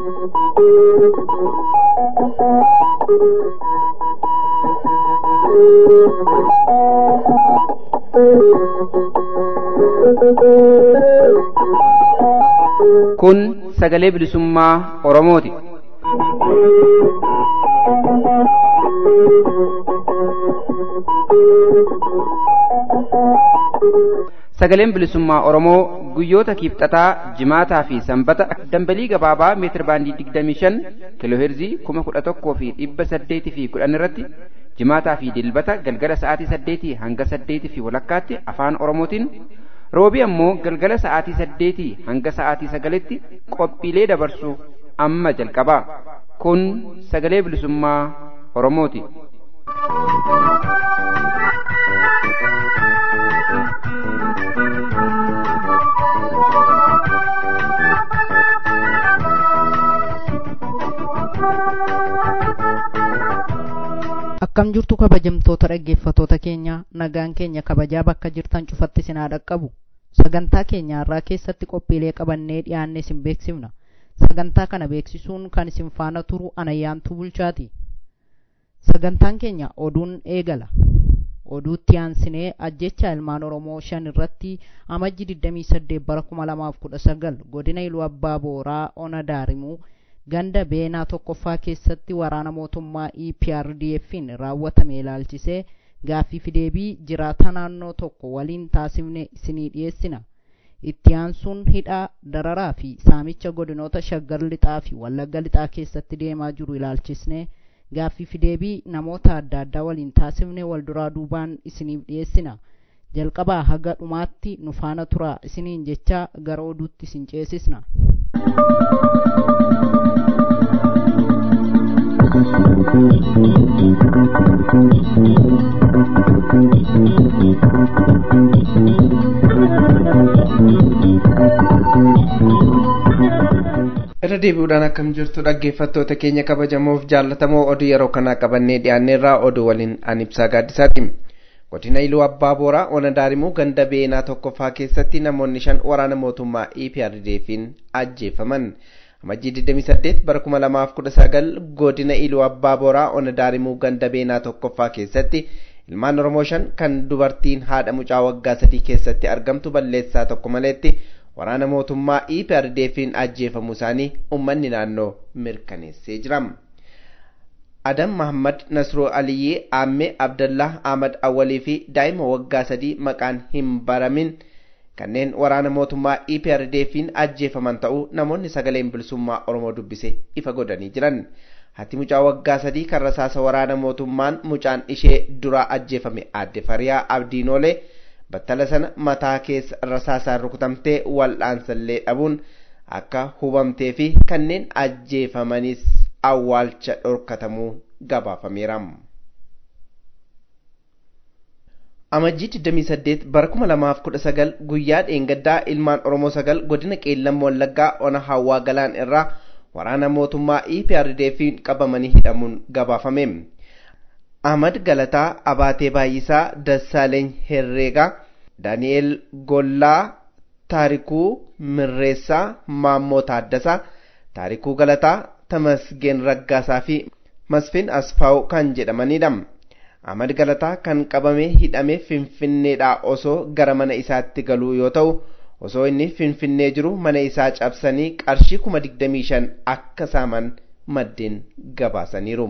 Kun sagalee bilisummaa Oromooti. Sagaleen bilisummaa Oromoo guyyoota kiibxataa, jimaataa fi sanbata dambalii gabaabaa meetir baandii 25 kiilooheerzii 11,000 fi 800 fi 10 irratti jimaataa fi dilbata galgala sa'aatii 8 hanga 8 fi walakkaatti afaan Oromootiin roobii ammoo galgala sa'aatii 8 hanga sa'aatii 9tti qophiilee dabarsu amma jalqaba. Kun sagalee bilisummaa Oromooti. Akkam jirtu kabajamtoota dhaggeeffatoota keenya nagaan keenya kabajaa bakka jirtan cufatti sinaa dhaqqabu sagantaa keenya irraa keessatti qophiilee qabannee dhiyaanne isin beeksifna sagantaa kana beeksisuun kan isin faana turu anayyaantu bulchaati sagantaan keenya oduun eegala oduutti aansinee ajjecha ilmaan oromoo shan irratti amajji 28 bara 2019 godina iluu abbaa booraa ona daarimuu ganda beenaa tokkoffaa keessatti waraana mootummaa EPRDF'n raawwatame ilaalchisee gaaffii deebii jiraata naannoo tokko waliin taasifne isinii dhiyeessina. Itti aansuun hidhaa dararaa fi saamicha godinoota shaggar lixaa fi wallagga lixaa keessatti deemaa jiru ilaalchisne gaaffii deebii namoota adda addaa waliin taasifne wal duraa duubaan isiniif dhiyeessina. Jalqabaa haga dhumaatti nu faana turaa isiniin jecha gara oduutti isin ceesisna. irra deebi'uudhaan akkam jirtu dhaggeeffattoota keenya kabajamoof jaallatamoo oduu yeroo kanaa qabannee dhiyaanneerraa oduu waliin an ibsaa gaaddisaati godina iluu abbaa booraa ona daarimuu ganda beenaa tokkoffaa keessatti namoonni shan waraana mootummaa EPRDF'n ajjeefaman amajjii 28 bara 2019 godina iluu abbaa booraa ona daarimuu ganda beenaa tokkoffaa keessatti ilmaan oromoo shan kan dubartiin haadha mucaa waggaa sadii keessatti argamtu balleessaa tokko maleetti waraana mootummaa EPRDF'n ajjeefamuu isaanii uummanni naannoo mirkaneessee jira. Adam Mahammad Nasroo Aliyyee Aammee Abdallah Ahmad Awwalii fi daa'ima waggaa sadii maqaan hin baramin kanneen waraana mootummaa EPRDF'n ajjeefaman ta'uu namoonni sagaleen bilisummaa Oromoo dubbise ifa godhanii jiran. Hati mucaa waggaa sadii kan rasaasa waraana mootummaan mucaan ishee duraa ajjeefame aadde Fariyaa Abdiinoolee battala sana mataa keessa rasaasaan rukutamtee wal'aansallee dhabuun akka hubamtee fi kanneen ajjeefamanis awwaalcha dhorkatamuu gabaafameera. Amajjii 28 bara 2019 guyyaa dheengaddaa ilmaan Oromoo sagal godina Qeellam Wallaggaa ona Hawwaa Galaan irraa waraana mootummaa EPRDF'n qabamanii hidhamuun gabaafame. Ahmad Galataa Abaatee Baay'isaa Dassaaleeny Herreegaa Daani'eel Gollaa Taarikuu Mirreessaa Maammoo Taaddasaa Taarikuu Galataa Tamasgeen Raggaasaa fi Masfin Asfaaw kan jedhamanidha. Ahmad Galataa kan qabamee hidhamee Finfinneedhaa osoo gara mana isaatti galuu yoo ta'u osoo inni Finfinnee jiru mana isaa cabsanii qarshii kuma digdamii shan akka saaman maddeen gabaasaniiru.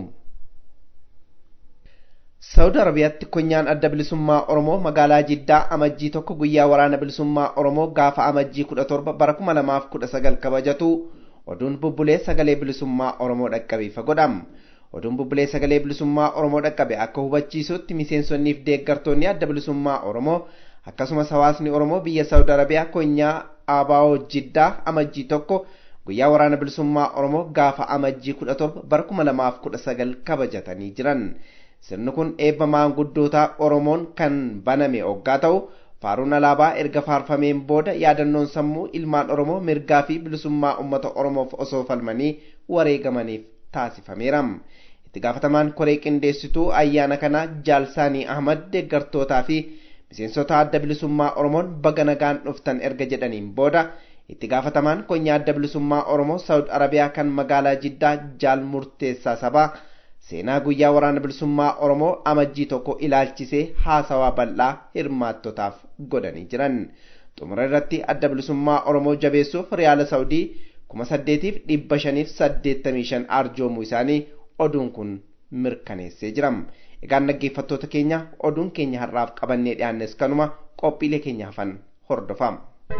Saawud Arabiyaatti konyaan adda bilisummaa Oromoo magaalaa Jiddaa amajjii tokko guyyaa waraana bilisummaa Oromoo gaafa amajjii kudha torba bara kuma lamaaf kudha sagal kabajatu oduun bubbulee sagalee bilisummaa Oromoo dhaqqabe ifa godham. Oduun bubbulee sagalee bilisummaa Oromoo dhaqqabe akka hubachiisutti miseensonnii fi deeggartoonni adda bilisummaa Oromoo akkasumas hawaasni Oromoo biyya Saawud Arabiyaa konyaa Abaawoo Jiddaa amajjii tokko guyyaa waraana bilisummaa Oromoo gaafa amajjii kudha torba bara kuma lamaaf kudha sagal kabajatanii jiran. Sirni kun eebba maanguddootaa Oromoon kan baname hoggaa ta'u faaruun alaabaa erga faarfameen booda yaadannoon sammuu ilmaan Oromoo mirgaa fi bilisummaa uummata Oromoof osoo falmanii wareegamaniif taasifameera. Itti gaafatamaan koree qindeessituu ayyaana kanaa Jaalsaanii Ahmad deeggartootaa fi miseensota adda bilisummaa Oromoon baga nagaan dhuftan erga jedhaniin booda itti gaafatamaan konyaa adda bilisummaa oromoo saawud arabiyaa kan magaalaa jiddaa jaal murteessaa sabaa seenaa guyyaa waraana bilisummaa oromoo amajjii tokko ilaalchisee haasawaa bal'aa hirmaattotaaf godhanii jiran xumura irratti adda bilisummaa oromoo jabeessuuf riyaala saawudii kuma saddeetiif dhibba shaniif saddeettamii shan arjoomuu isaanii oduun kun mirkaneessee jira egaan dhaggeeffattoota keenya oduun keenya har'aaf qabannee dhiyaannes kanuma qophiilee keenya hafan hordofaa.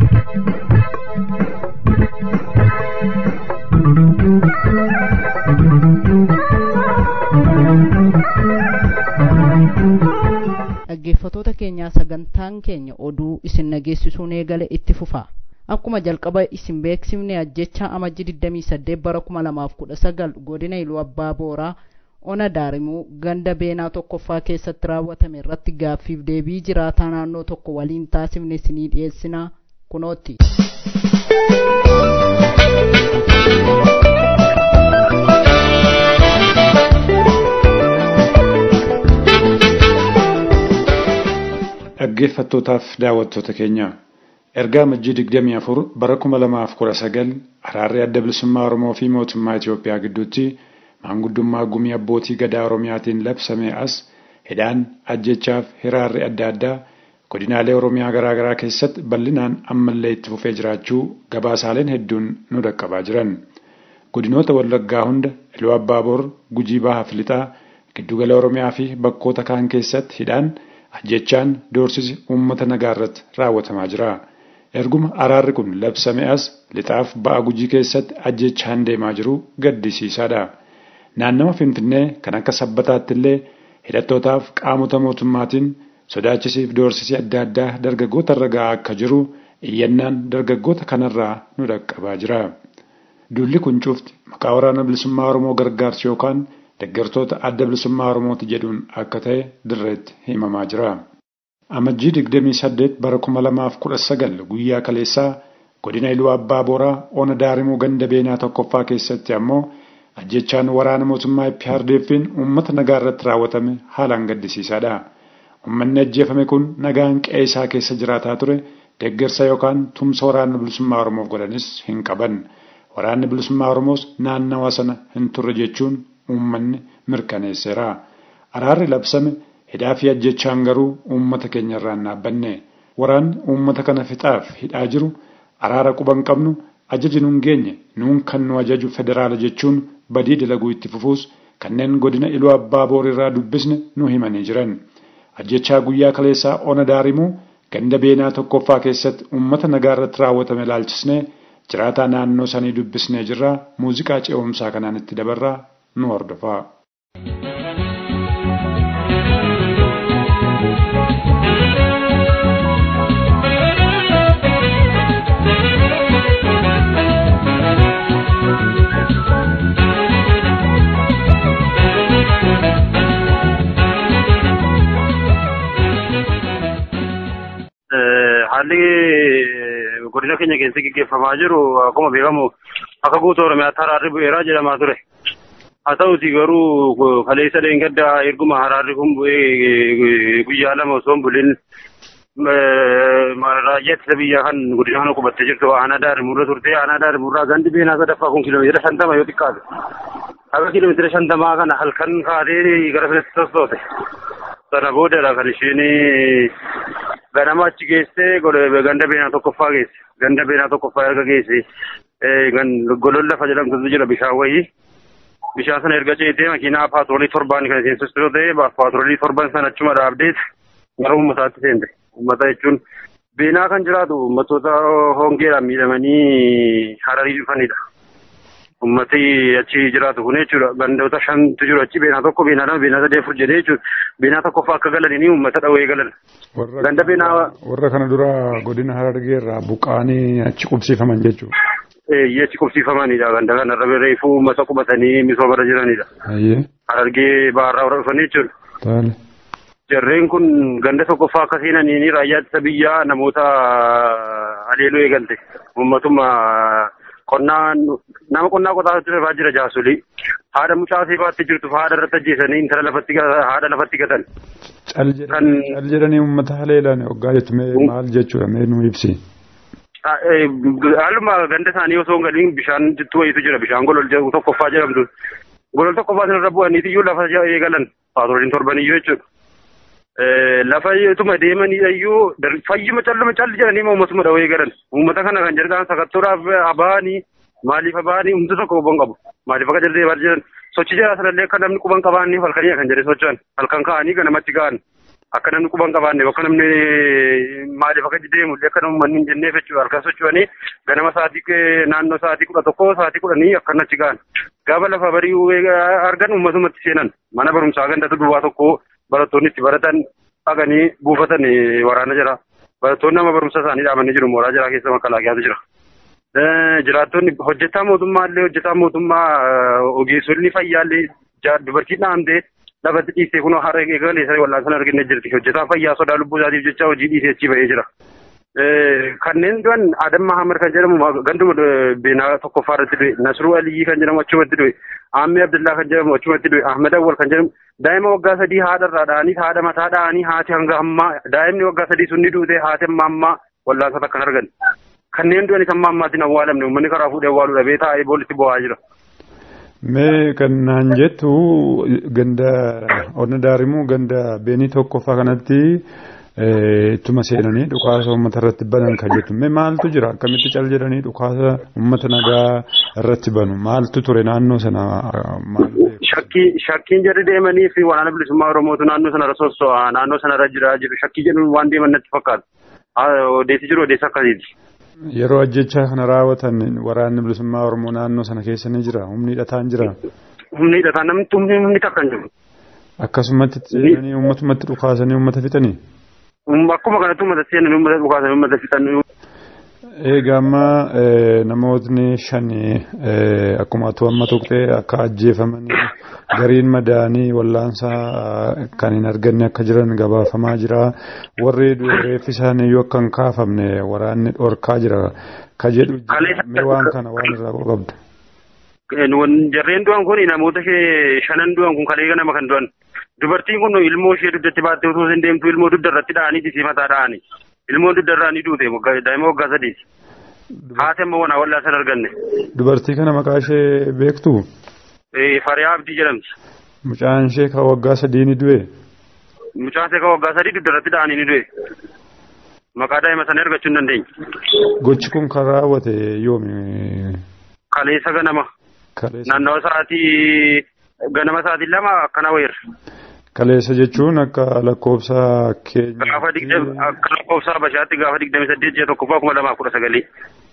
dhaggeeffatoota keenyaa sagantaan keenya oduu isin nageessisuun eegale itti fufa akkuma jalqaba isin beeksifne ajjecha amajji 28 bara 2019 godina iluu abbaa booraa ona daarimuu ganda beenaa tokkoffaa keessatti raawwatame irratti gaaffiif deebii jiraataa naannoo tokko waliin taasifne isinii dhiyeessinaa kunootti. dhaggeeffattootaaf daawwattoota keenya ergaa amajjii 24 bara 2019 araarri adda bilisummaa oromoo fi mootummaa Itoophiyaa gidduutti maanguddummaa gumii abbootii gadaa oromiyaatiin labsame as hidhaan ajjechaaf hiraarri adda addaa godinaalee oromiyaa garaagaraa keessatti bal'inaan ammallee itti fufee jiraachuu gabaasaaleen hedduun nu dhaqqabaa jiran godinoota wallaggaa hunda iluu abbaaboor gujii bahaa fi lixaa giddugala oromiyaa fi bakkoota kaan keessatti hidhaan ajjechaan doorsisi uummata nagaa irratti raawwatamaa jira. Erguma araarri kun labsame as lixaaf ba'a gujii keessatti ajjechaan deemaa jiru gaddisiisaadha. Naannawa Finfinnee kan akka sabbataatti illee hidhattootaaf qaamota mootummaatiin sodaachisiif doorsisi adda addaa dargaggoota irra ga'aa akka jiru iyyannaan dargaggoota kanarraa nu dhaqqabaa jira. Duulli kun cufti maqaa waraana bilisummaa Oromoo gargaarsu yookaan deeggartoota adda bilisummaa Oromooti jedhuun akka ta'e dirreetti himamaa jira. Amajjii 28 bara 2019 guyyaa kaleessaa godina Iluu Abbaa Booraa ona daarimuu ganda beenaa tokkoffaa keessatti ammoo ajjechaan waraana mootummaa IPRDF'n uummata nagaa irratti raawwatame haalaan gaddisiisaadha. Uummanni ajjeefame kun nagaan qe'ee isaa keessa jiraataa ture deeggarsa yookaan tumsa waraana bilisummaa Oromoof godhanis hin qaban. Waraanni bilisummaa Oromoos naannawa sana hin turre jechuun uummanni mirkaneesseera. Araarri labsame hidhaa fi ajjechaan garuu uummata keenya irraa hin dhaabbanne. Waraanni uummata kana fixaaf hidhaa jiru araara quban qabnu ajaji nuun geenye nuun kan nu ajaju federaala jechuun badii dalaguu itti fufuus kanneen godina iluu abbaa boorirraa dubbisne nu himanii jiran. Ajjechaa guyyaa kaleessaa ona daarimuu ganda beenaa tokkoffaa keessatti uummata nagaa irratti raawwatame ilaalchisnee jiraataa naannoo sanii dubbisnee jirraa muuziqaa ce'umsaa kanaan itti dabarraa nu hordofaa. haalli godina keenya keessatti gaggeeffamaa jiru akkuma beekamu akka guutuu oromiyaatti haraarri bu'eeraa jedhamaa ture. Haa ta'uti garuu kaleessa leengaddaa erguma haraarri kun bu'ee guyyaa lama osoo hin bulin raayyaa ittisa biyyaa kan godina kana qubattee jirtu aanaa daarimurra turte aanaa daarimurraa gandi beenaa sadaffaa kun kiiloomeetira shantama yoo xiqqaate. Akka kiiloomeetira shantamaa kana halkan kaatee gara filatti sossoote. Sana boodadha kan isheen ganama achi geessee ganda beenaa tokkoffaa geesse. Ganda beenaa tokkoffaa erga geesse golon lafa jedhamtutu jira bishaan wayii. Bishaan sana erga ceetee makiinaa paatroolii torbaan kan seensistu yoo ta'e paatroolii torban sana achuma dhaabdeet gara uummataatti seente. Uummata jechuun beenaa kan jiraatu uummattoota hongeedhaan miidhamanii hararii dhufanidha. Uummati achi jiraatu kun jechuudha. Gandoota shantu jiru achi beenaa tokko beenaa lama beenaa sadii afur jedhee jechuudha. Beenaa tokkoffaa akka galanini uummata dhawee galan. Ganda beenaa. Warra kana dura godina Harargee irraa buqqaanii achi qubsiifaman jechuudha. Eeyyee achi qubsiifamanidha. Ganda kanarra reefuu uummata qubatanii misoomarra jiranidha. Harargee baarraa warra dhufanii jechuudha. Taale. Jarreen kun ganda tokkoffaa akka seenanii raayyaa ittisa biyyaa namoota haleeluu eegalte. Uummatuma qonnaa nama qonnaa qotaa turefaa jira jaasolii. Haadha mucaa seebaatti jirtu haadha irratti ajjeesanii intala lafatti haadha lafatti gatan. Cal jedhanii uummata haleelan hoggaa jettu mee maal jechuudha mee nu ibsi. haaluma ganda isaanii osoo hin galiin bishaan jittuu wayitu jira bishaan golol tokkoffaa jedhamtu golol tokkoffaa sanarra bu'aniiti iyyuu lafa eegalan paatrooliin torbaniyyuu jechuudha. Lafa ituma deemanii iyyuu fayyuma calluma calli jedhanii uummatuma dhawee galan uummata kana kan jedhan sakattoodhaaf abaanii maaliif abaanii humna tokko quban qabu maaliif akka jallee baal jedhan sochii jara sanallee akka namni quban qabaanneef halkanii kan jedhe socho'an halkan ka'anii ganamatti ga'an akka namni quban qabaanneef akka namni maaliif akka deemu akka namni manni hin jenneef jechuudha halkan socho'anii ganama sa'aatii naannoo sa'aatii kudha tokko sa'aatii kudhanii akkanatti ga'an gaafa lafa barii argan uummatumatti seenan mana barumsaa gandatu duwwaa tokko barattoonni itti baratan dhaqanii buufatan waraana jira barattoonni nama barumsa isaanii dhaabanii jiru mooraa jira keessa makalaakiyaatu jira. jiraattonni hojjetaa mootummaa illee hojjetaa mootummaa ogeessonni fayyaa illee dubartii dhaamtee lafatti dhiistee kunoo har'a eegalee isa wallaan sana argine jirti hojjetaan fayyaa sodaa lubbuu isaatiif jecha hojii dhiisee achi ba'ee jira. Kanneen du'an Adam Mahamad kan jedhamu ganduma beenaa tokkoffaa irratti du'e Nasruu Aliyyii kan jedhamu achumatti du'e Aammee Abdullaa kan jedhamu achumatti du'e Ahmed Awwal kan jedhamu daa'ima waggaa sadii haadha irraa dha'anii haadha mataa dha'anii haati hanga ammaa daa'imni waggaa sadii sun ni duute haati amma ammaa wallaansa takkan argan. kanneen du'anis amma ammaatiin awwaalamne uummanni karaa fuudhee awwaaluu dhabee taa'ee boolitti bo'aa jira. Mee kan naan jettu ganda onna daarimuu ganda beenii tokkoffaa kanatti ittuma seenanii dhukaasa uummata irratti banan kan jettu mee maaltu jira akkamitti cal jedhanii dhukaasa uummata nagaa irratti banu maaltu ture naannoo sana maal shakkii shakkiin jarri deemanii fi waraana bilisummaa oromootu naannoo sanarra sosso'a naannoo sanarra jira jiru shakkii jedhuun waan deeman natti fakkaata odeessi jiru odeessa akkasiiti. Yeroo ajjechaa kana raawwatan waraanni bilisummaa Oromoo naannoo sana keessa ni jira. Humni hidhataan jira. Humni hidhataan namni humni humni takka hin jiru. Akkasumatti seenanii uummatumatti dhukaasanii uummata fixanii. Akkuma kanatti uummata seenanii uummata dhukaasanii uummata fixanii. Egaa amma namootni shani akkuma atu amma tuqxee akka ajjeefamanii gariin madaanii wallaansaa kan hin arganne akka jiran gabaafamaa jira. Warri reeffi isaanii iyyuu akka hin kaafamne waraanni dhorkaa jira. Ka jedhu mee waan kana waan irraa qabdu. Jarreen du'an kun namoota shanan du'an kun kalee nama kan du'an. Dubartiin kun ilmoo ishee dugdatti baattee osoo hin deemtu ilmoo dugda irratti dha'anii disii mataa dha'anii. Ilmoon dugda irraa ni duute daa'ima waggaa sadiiti. Haati amma wana wallaa san arganne. Dubartii kana maqaa ishee beektu? Fariyaa Abdii jedhamti. Mucaan ishee kan waggaa sadii ni du'e? Mucaan ishee kan waggaa sadii dugda irratti dha'anii ni du'e. Maqaa daa'ima sana argachuu hin dandeenye. Gochi kun kan raawwate yoomi? Kaleessa ganama. Naannawa sa'aatii ganama sa'aatii lama akkana wayirra. Kaleessa jechuun akka lakkoofsa keenya. Gaafa digdami akka lakkoofsa Habashaatti gaafa digdami saddeet ji'a tokkoffaa kuma lamaaf kudha sagalii.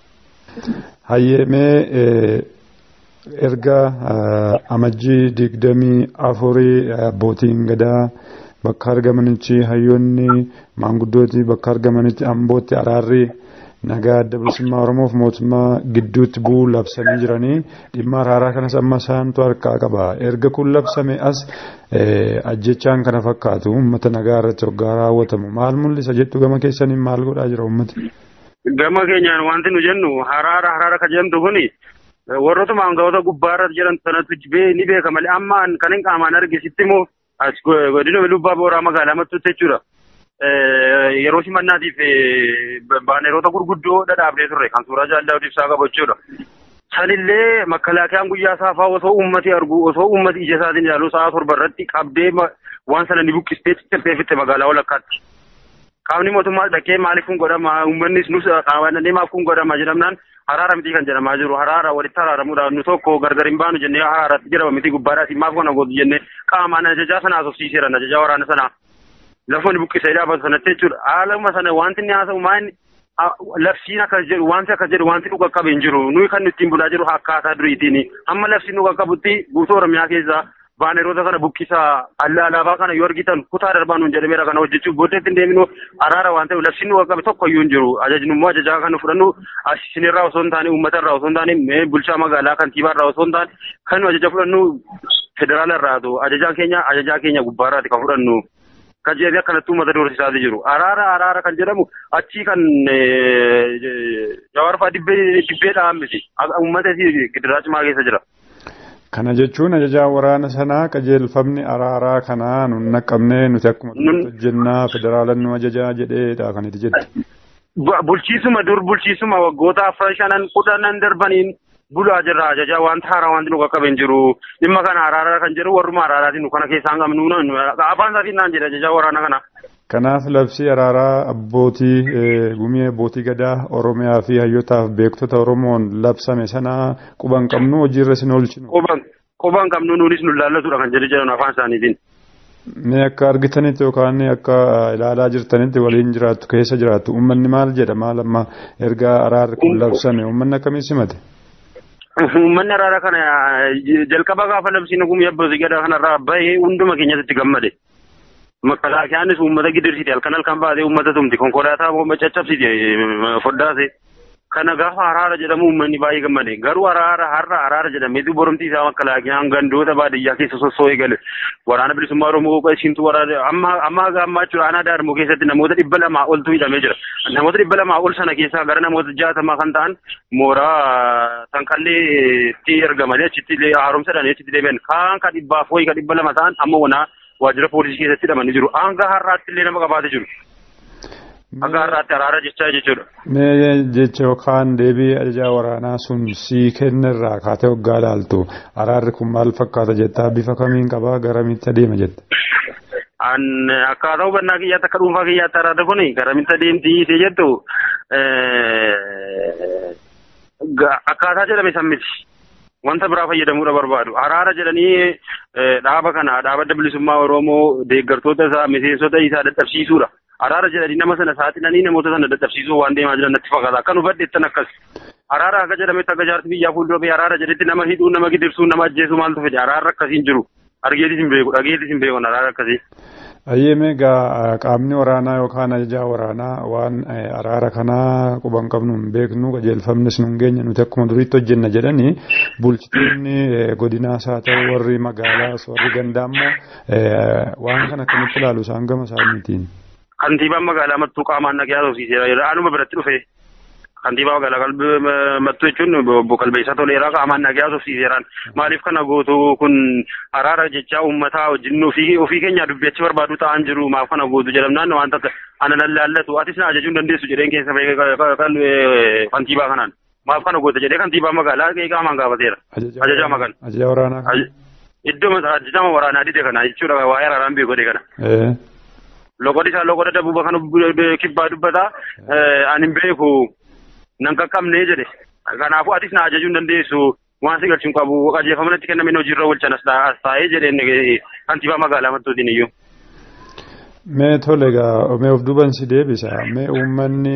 Hayyeemee erga amajjii digdamii afurii abbootiin gadaa bakka argamanitti hayyoonni maanguddooti bakka argamanitti ambootti araarri nagaa adda bilisummaa Oromoof mootummaa gidduutti bu'uu labsanii jiranii dhimma araaraa kanas amma isaantu harkaa qaba. Erga kun labsame as ajjechaan kana fakkaatu uummata nagaa irratti hoggaa raawwatamu maal mul'isa jettu gama keessaniin maal godhaa jira uummati? Gama keenyaan wanti nu jennu haraara haraara kan jedhamtu kuni warroota maanga'oota gubbaarra jiran sanatu ni beeka malee amma kan hin qaamaan argisitti immoo as godina lubbaa booraa magaalaa mattuutti jechuudha. yeroo simannaatiif baaneroota gurguddoo dhadhaabnee turre kan suuraa jaallaa ibsaa qabu jechuudha. Sanillee makkalaakiyaan guyyaa saafaa osoo ummati argu osoo ummati ija isaatiin ilaalu sa'a torba irratti qabdee waan sana ni buqqistee ciccittee fitte magaalaa walakkaatti. Qaamni mootummaa dhaqee maaliif kun godhama uummannis nus qaamannee maaf kun godhama jedhamnaan haraara miti kan jedhamaa jiru haraara walitti haraaramuudhaan nu tokko gargar hin baanu jennee haraaratti jedhama miti gubbaadhaati maaf kana gootu jennee qaamaan ajajaa sana asofsiiseera ajajaa waraana sanaa. lafa ni buqqisee dhaabatu sanatti jechuudha. Haaluma sana wanti inni haasa'u maal labsiin akkas jedhu wanti akkas jedhu wanti dhuga qabu hin jiru. Nuyi kan ittiin bulaa jiru akkaataa duriitiin. Amma labsiin dhuga qabutti guutuu Oromiyaa keessaa baaneroota kana buqqisaa alaabaa kana yoo argitan kutaa darbaa nuun jedhameera kana hojjechuuf booddeetti hin deeminu araara waan ta'eef labsiin dhuga qabe tokko iyyuu hin jiru. Ajajni immoo ajajaa kan fudhannu isinirraa osoo hin taane uummata irraa osoo hin taane bulchaa magaalaa kantiibaa irraa osoo hin taane kan ajaja fudhannu federaala irraatu ajajaan keenya ajajaa keenya gubbaarraati kan fudhannu. kan jedhee akkanatti uummata doorsisaa jiru. Araara araara kan jedhamu achii kan jawaarfaa dibbee dibbeedhaan miti. Uummata gidiraa cimaa keessa jira. Kana jechuun ajajaa waraana sanaa qajeelfamni araaraa kanaa nun naqqabnee nuti akkuma hojjennaa federaalan nu ajajaa jedheedha kan itti jettu. bulchiisuma dur bulchiisuma waggoota afran shanan kudhanan darbaniin bulaa jirra ajajaa wanta haaraa wanti nu qaqqabe hin jiru dhimma kana araara kan jedhu warruma araaraatiin nu kana keessaa qabnu afaan isaatiin naan jedha ajajaa waraana kana. Kanaaf labsii araaraa abbootii gumii abbootii gadaa Oromiyaa fi hayyootaaf beektota Oromoon labsame sana quban qabnu hojiirra isin oolchinu. Quban qabnu nuunis nu laallatudha kan jedhu jedhan afaan isaaniitiin. Mee akka argitanitti yookaan akka ilaalaa jirtanitti waliin jiraattu keessa jiraattu uummanni maal jedha maal amma erga araarri kun labsame uummanni akkamii simate? Uummanni araara kana jalqaba gaafa labsiin gumii abbootii gadaa kanarraa bahee hunduma keenyatti gammade. Makalaakiyaanis uummata gidirsiti halkan halkan baatee uummata tumti konkolaataa caccabsiti foddaase. Kana gaafa araara jedhamu uummanni baay'ee gammade. Garuu araara har'a araara jedhameetu boromtii isaa makalaakiyaan gandoota baadiyyaa keessa sossoo'ee gale. Waraana bilisummaa Oromoo ishiintu waraana amma amma ammaa jechuudha aanaa daarmoo keessatti namoota dhibba lamaa oltu hidhamee jira. Namoota dhibba lamaa ol sana keessaa gara namoota jaatamaa kan ta'an mooraa sanqalleetti ergamanii achitti illee haaromsadhaan achitti deebi'an. Kaan ka dhibbaaf wayii ka dhibba lama ta'an amma wanaa waajjira poolisii keessatti hidhamanii jiru. Hanga har'aatti illee nama qabaatee jiru. Hanga har'aatti araara jechaa jechuudha. Mee jecha yookaan deebii ajajaa waraanaa sun sii kennirraa kaatee waggaa ilaaltu araarri kun maal fakkaata jettaa bifa kamiin qabaa garamitti adeema jetta. An akkaataa hubannaa kiyyaatti akka dhuunfaa kiyyaatti araarri kun garamitti adeemti isee jettu akkaataa jedhame san miti. Wanta biraa fayyadamuudha barbaadu. Araara jedhanii dhaaba kana dhaaba bilisummaa Oromoo deeggartoota isaa miseensota isaa dadhabsiisuudha. Araara jedhanii nama sana saaxilanii namoota sana dadhabsiisuu waan deemaa jiran natti fakkaata. Akka nu baddeettan akkas. Araara akka jedhametti akka jaarsi biyyaa fuuldura biyya araara jedhetti nama hidhuu nama gidirsuu nama ajjeesuu maaltu fedhe araara akkasiin jiru. Argeetis hin beeku dhageetis hin beeku araara akkasii. Ayyeeme egaa qaamni waraanaa yookaan ajajaa waraanaa waan araara kanaa quban qabnu hin beeknu qajeelfamnis nu hin geenye nuti akkuma duriitti hojjenna jedhanii bulchitoonni godinaas haa ta'u warri magaalaas warri gandaa immoo waan kana akkamitti ilaalu isaan gama isaaniitiin. Kantiibaan magaalaa mattuu qaamaan nagee haasofsiiseera. Anuma biratti dhufe. Kantiibaa magaalaa mattuu jechuun obbo Qalbeessaa Toleeraa qaamaan nagee haasofsiiseeraan. Maaliif kana gootu kun araara jechaa uummataa wajjin ofii keenya dubbiachi barbaadu ta'an jiru maaf kana gootu jedhamnaan waan takka ana lallaallatu atis na ajajuu hin dandeessu jedheen keessa kantiibaa kanaan. Maaf kana goota jedhee kantiibaa magaalaa qaamaan gaafateera. Ajajaa magaalaa. Ajajaa waraanaa. Iddoo ajajaa waraanaa dide kana jechuudha waa'ee araaraan beeku kana. loqodi isaa loqoda dabuuba kan kibbaa dubbata ani hin beeku nan qaqqabnee jedhe kanaafuu atis na ajajuu hin dandeessu waan si galchuun qabu qajeelfamatti kennameen hojiirra oolchan as taa'ee jedheen kantiibaa magaalaa mattuutiin iyyuu. Mee tole egaa mee of duuban si deebisa mee uummanni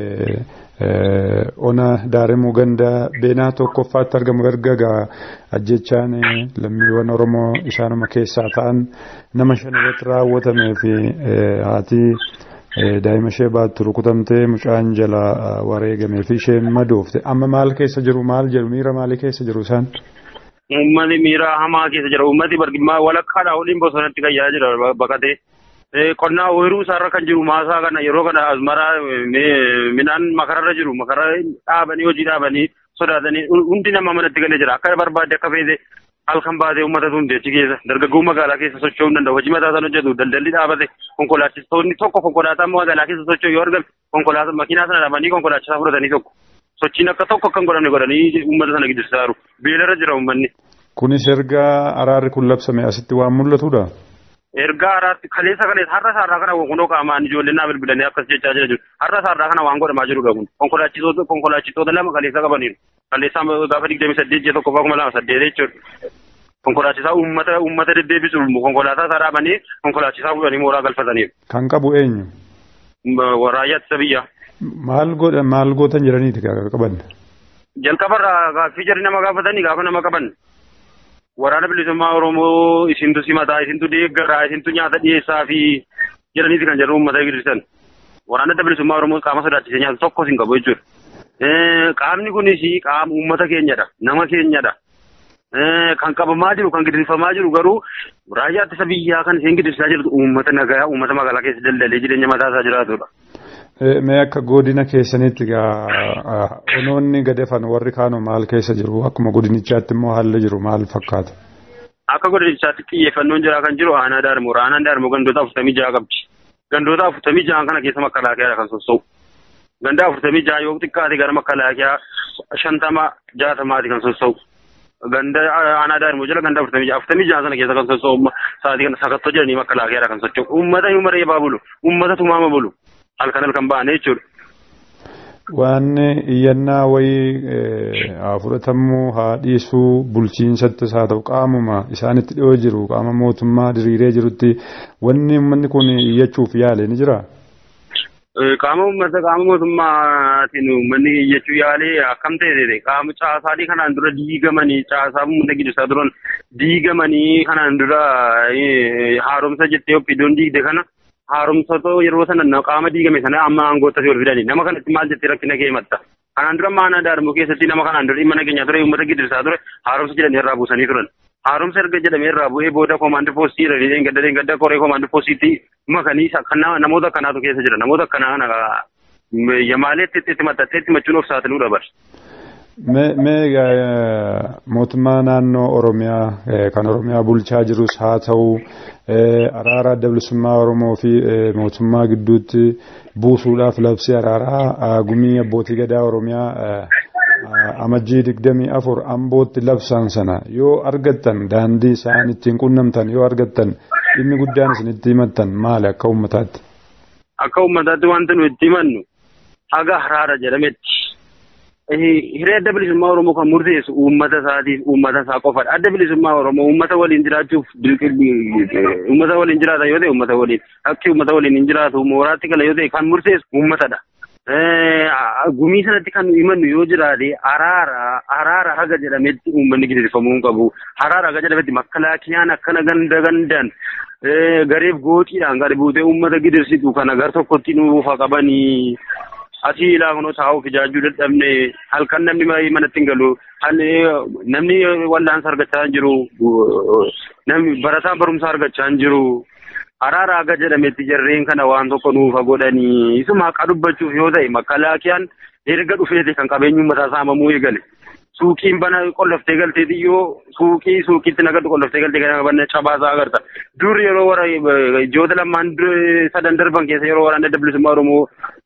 ona daarimuu ganda beenaa tokkoffaatti argamu erga egaa ajjechaan lammiiwwan Oromoo isaanuma keessaa ta'an nama shan irratti raawwatamee fi haati daa'ima ishee baattu rukutamtee mucaan jala wareegamee fi isheen madoofte amma maal keessa jiru maal jedhu miira maalii keessa jiru isaan? Uummanni miira hamaa keessa jira uummati bargimmaa walakkaadhaa waliin bosonatti gayyaa jira baqatee. qonnaa ooyiruu isaarra kan jiru maasaa kana yeroo kana asmaraa midhaan makararra jiru makara dhaabanii hojii dhaabanii sodaatanii hundi nama manatti galee jira akka barbaade akka feete halkan baatee uummata tumte achi keessa dargaggoo magaalaa keessa socho'uu hin danda'u hojii mataa sana hojjetu daldalli dhaabate konkolaachistoonni tokko konkolaataa magaalaa keessa socho'u yoo argan konkolaataa makiinaa sana dhaabanii konkolaachisaa fudhatanii tokko sochiin akka tokko akka hin godhamne godhanii uummata sana gidirsaa jiru beelarra jira uummanni. Kunis erga araarri kun labsame asitti waan mul'atudha. ergaa araarri kaleessa kaleessa har'a isaarraa kana kunoo qaamaan ijoolleen naa bilbilanii akkas jechaa jira jiru har'a isaarraa kana waan godhamaa jirudha kun konkolaachistoota konkolaachistoota lama kaleessa qabaniiru kaleessa gaafa digdamii saddeet jee tokko kuma lama saddeet jechuudha konkolaachisaa uummata uummata deddeebisu konkolaataa isaa dhaabanii konkolaachisaa fuudhanii mooraa galfataniiru. Kan qabu eenyu? Raayyaa ittisa biyyaa. Maal godha maal gootan jedhaniiti qaban? Jalqabarraa gaaffii jarri nama gaafatanii gaafa nama qaban. waraana bilisummaa Oromoo isintu simataa isintu deeggaraa isintu nyaata dhiyeessaa fi jedhaniiti kan jedhu uummata gidirsan. Waraana adda bilisummaa Oromoo qaama sodaachisee nyaata tokkos hin qabu jechuudha. Qaamni kunis qaama uummata keenyadha. Nama keenyadha. Kan qabamaa jiru kan gidirfamaa jiru garuu raayyaa ittisa biyyaa kan isheen gidirsaa jirtu uummata nagayaa uummata magaalaa keessa daldalee jireenya mataa isaa jiraatudha. Mee akka godina keessanitti egaa onoonni gadefan warri kaanoo maal keessa jiru akkuma godinichaatti immoo haalli jiru maal fakkaata? Akka godinichaatti xiyyeeffannoon jira kan jiru aanaa daarmoo aanaan daarmoo gandoota afurtamii jaha qabdi. Gandoota afurtamii jahan kana keessa makalaakeedha kan sossa'u. Ganda afurtamii jaha yoo xiqqaate gara makalaakiyaa shantama jaatamaati kan sossa'u. Ganda aanaa daa'immoo jala ganda afurtamii jaha afurtamii jaha sana keessa kan sossa'u sa'aatii kana sakattoo jedhanii makalaakiyaadha kan socho'u. Uummata hiuma reebaa bulu. Uummata tumaama bulu. Halkan halkan ba'anii jechuudha. Waan iyyannaa wayii haa fudhatamuu haa dhiisuu bulchiinsattis haa ta'u qaamuma isaanitti dhiyoo jiru qaama mootummaa diriiree jirutti wanni uummanni kun iyyachuuf yaale ni jiraa? qaama uummata qaama mootummaatiin uummanni iyyachuu yaalee akkam ta'e qaama caasaalee kanaan dura diigamanii caasaa uummata gidduusaa duran diigamanii kanaan dura haaromsa jettee oppiidoon diigde kana haaromsatoo yeroo sana qaama diigame sana amma aangootatti ol fidanii nama kanatti maal jettee rakkina kee himatta. Kanaan dura maanaa daarmoo keessatti nama kanaan dura dhimma nageenyaa ture uummata gidduusaa ture haaromsa jedhanii irraa buusanii turan. haaromsa erga jedhamee irraa bu'ee booda koomaandi poostii jedhanii gadda gadda koree koomaandi poostiitti makanii namoota akkanaatu keessa jira namoota akkanaa kana yamaaleetti itti maxxattee itti machuun of saaxiluu dabar. Mee mootummaa naannoo Oromiyaa kan Oromiyaa bulchaa jirus haa ta'u araara adda bilisummaa Oromoo fi mootummaa gidduutti buusuudhaaf labsii araaraa gumii abbootii gadaa Oromiyaa amajjii digdamii afur ambootti labsan sana yoo argattan daandii isaan ittiin qunnamtan yoo argattan dhimmi guddaan isin itti himattan maali akka uummataatti? Akka uummataatti wanti nu itti himannu haga araara jedhametti. Hiree adda bilisummaa Oromoo kan murteessu uummata isaatiif uummata isaa qofadha. Adda bilisummaa Oromoo uummata waliin jiraachuuf uummata waliin jiraatan yoo ta'e uummata waliin akki uummata waliin hin jiraatu mooraatti gala yoo ta'e kan murteessu uummatadha. gumii sanatti kan himannu yoo jiraate araara araara haga jedhametti uummanni giddirfamuu hin qabu. Araara haga jedhametti makkalaakiyaan akkana ganda gandaan gareef gooxiidhaan gadi buutee uummata giddirsitu kana gar tokkotti nuufa qabanii asii ilaa kunoo taa'uuf ijaajjuu dadhabne halkan namni manatti hin galu namni wallaansa argachaa hin jiru namni barataan barumsa argachaa hin jiru. araara haga jedhametti jarreen kana waan tokko nuufa godhanii isuma haqa dubbachuuf yoo ta'e makkalaakiyaan erga dhufeeti kan qabeenyi uummataa saamamuu eegale. Suuqiin bana qolloftee galtee xiyyoo suuqii suuqiitti nagaddu qolloftee galtee kana banne cabaasaa agarta. Dur yeroo wara ijoota lamaan sadan darban keessa yeroo waraana adda bilisummaa Oromoo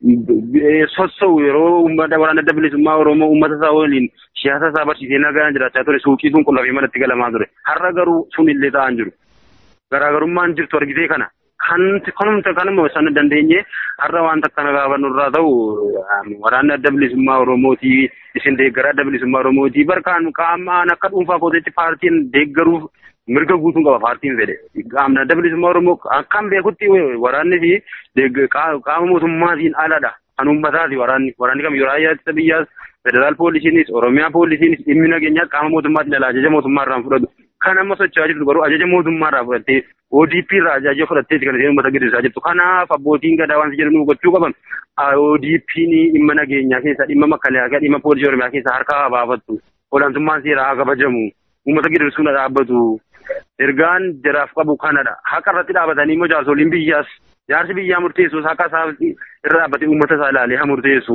sossa'u yeroo uummata waraana adda bilisummaa Oromoo uummata isaa waliin siyaasa isaa barsiisee nagaan jiraachaa ture suuqii sun qullafee manatti galamaa ture. Har'a garuu sun illee ta'an jiru. garaagarummaan jirtu argitee kana kanti kanumta kanuma sana dandeenye har'a wanta akkana gaafannu irraa ta'u waraanni adda bilisummaa Oromootii isin deeggara adda bilisummaa Oromootii barkaan qaamaan akka dhuunfaa kooteetti paartiin deeggaruuf mirga guutuun qaba paartiin fedhe qaamni adda bilisummaa Oromoo akkam beekutti waraanni fi qaama mootummaatiin aladha kan uummataati waraanni waraanni kam yeroo ayyaatti biyyaas federaal poolisiinis oromiyaa poolisiinis dhimmi nageenyaa qaama mootummaatiin ala ajaja mootummaa irraa fudhatu kan amma socho'aa jirtu garuu ajaja mootummaa irraa fudhattee ODP irraa ajaja fudhatteeti kan isheen uummata gidduusaa jirtu kanaaf abbootiin gadaa waan jedhan gochuu qaban ODP'n dhimma nageenyaa keessa dhimma makalaakaa dhimma poolisii oromiyaa keessa harka haa baafattu olaantummaan seeraa haa kabajamu uummata gidduusuun dhaabbatu ergaan jaraaf qabu kanadha haqa irratti dhaabatanii immoo jaarsoliin biyyaas jaarsi biyyaa murteessus haqa isaa irra dhaabbatee uummata isaa ilaalee haa murteessu.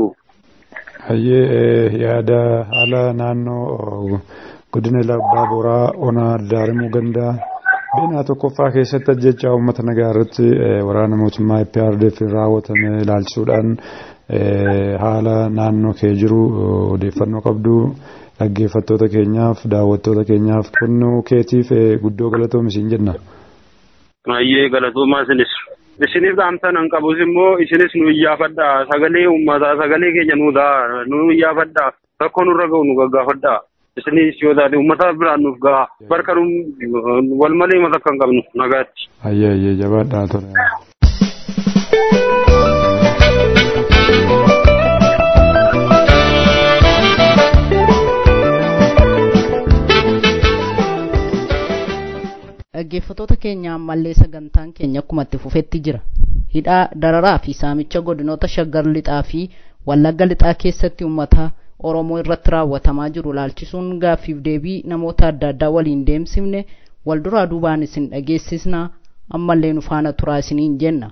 Hayyee yaada haala naannoo godina labbaa boraa onaa daarimuu gandaa beenaa tokkoffaa keessatti ajjechaa uummata nagaa irratti waraana mootummaa IPRDF raawwatame ilaalchisuudhaan haala naannoo kee jiru odeeffannoo qabdu dhaggeeffattoota keenyaaf daawwattoota keenyaaf kennuu keetiif guddoo galatoomi siin jenna. Hayyee galatoomaa isinis. Isinis dhaamsan an qabus immoo isinis nu iyyaafadha sagalee uummataa sagalee keenya nu ta'a nu iyyaafadha rakkoo nurra ga'u nu gaggaafadha. isinis yoo taate uummata biraan nuuf gaha barka wal malee mata akka hin qabnu nagaatti. Ayyee ayyee jabaadhaa ture. dhaggeeffattoota keenya ammallee sagantaan keenya akkuma itti fufetti jira hidhaa dararaa fi saamicha godinoota shaggar lixaa fi wallagga lixaa keessatti uummata oromoo irratti raawwatamaa jiru laalchisuun gaaffiif deebii namoota adda addaa waliin deemsifne wal duraa duubaan isin dhageessisna ammallee nu faana turaa isiniin jenna.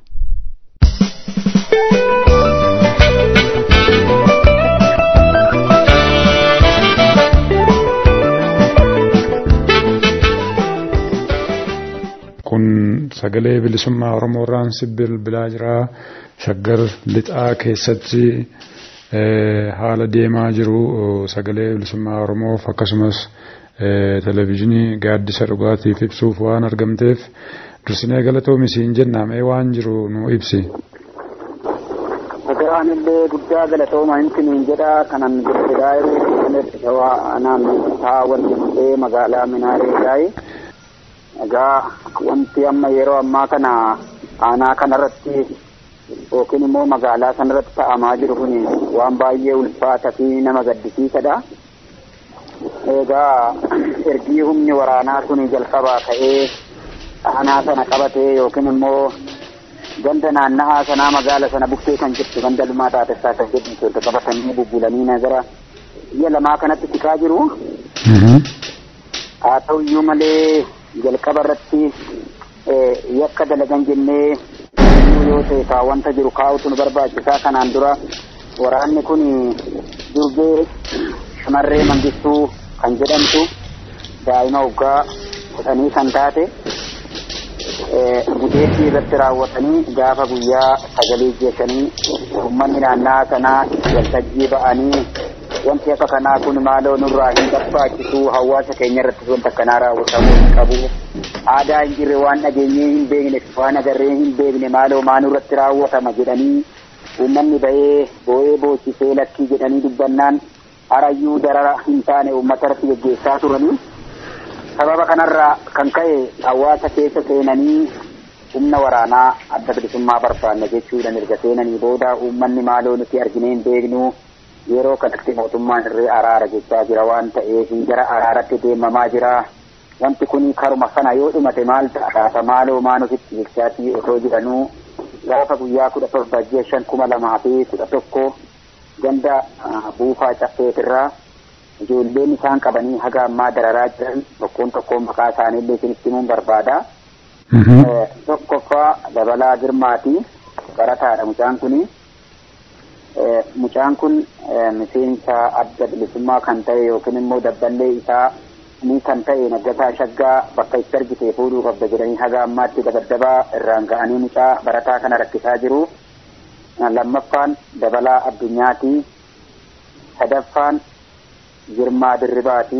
kun sagalee bilisummaa oromoo irraan bilbilaa jira shaggar lixaa keessatti haala deemaa jiru sagalee bilisummaa Oromoof akkasumas televezyiinii gaaddisa dhugaatiif ibsuuf waan argamteef dursinee galatoomi siin jenna mee waan jiru nu ibsi. Sagaraan illee guddaa galatooma hinti niin jedha kanan gurguraa yeroo shawaa anaan taa wanti mul'ee magaalaa minaareedhaayi. Egaa wanti amma yeroo ammaa kana aanaa kanarratti yookiin immoo magaalaa sanarratti ta'amaa jiru kun waan baay'ee ulfaataa fi nama gaddisiisadha. Egaa ergii humni waraanaa kun jalqabaa ka'ee aanaa sana qabatee yookiin immoo ganda naanna'aa sanaa magaala sana bukkee kan jirtu ganda lumaa taatessaa kan jedhamtu erga qabatanii bubbulanii nagara biyya lamaa kanatti siqaa jiru. Haa ta'u iyyuu malee jalqaba irratti yakka dalagan jennee yoo ta'e kaa wanta jiru kaa'utu nu barbaachisaa kanaan dura waraanni kun durbee shamarree mangistuu kan jedhamtu daa'ima waggaa kudhanii kan taate gudeeddii irratti raawwatanii gaafa guyyaa sagalii jeeshanii uummanni naannaa sanaa waltajjii ba'anii wanti akka kanaa kun maaloo nurraa hin barbaachisu hawaasa keenya irratti wanta akkanaa raawwatamuu hin qabu aadaa hin jirre waan dhageenyee hin beekne waan agarree hin beekne maaloo maanuu irratti raawwatama jedhanii uummanni ba'ee boo'ee boochisee lakkii jedhanii dubbannaan harayyuu darara hin taane uummata irratti geggeessaa turanii sababa kanarraa kan ka'e hawaasa keessa seenanii humna waraanaa adda bilisummaa barbaanna jechuudhaan erga seenanii booda uummanni maaloo nuti arginee hin beeknu yeroo kanatti mootummaan irree araara jechaa jira waan ta'eef gara araaratti deemamaa jira. Wanti kun karuma sana yoo dhumate maal ta'a maaloo maanufitti jechaatii otoo jedhanuu gaafa guyyaa kudha torba ji'a shan kuma lamaa fi kudha tokko ganda buufaa caffeetirraa ijoolleen isaan qabanii haga ammaa dararaa jiran tokkoon tokkoon maqaa isaaniillee isinitti himuun barbaada. Tokkoffaa dabalaa girmaati barataadha mucaan kuni. Mucaan kun miseensa adda bilisummaa kan ta'e yookiin immoo dabballee isaa ni kan ta'e naggasaa shaggaa bakka itti argite fuudhuu qabda jedhanii haga ammaatti dabaddabaa irraan ga'anii mucaa barataa kana rakkisaa jiru. Lammaffaan dabalaa addunyaati. Sadaffaan Girmaa Dirribaati.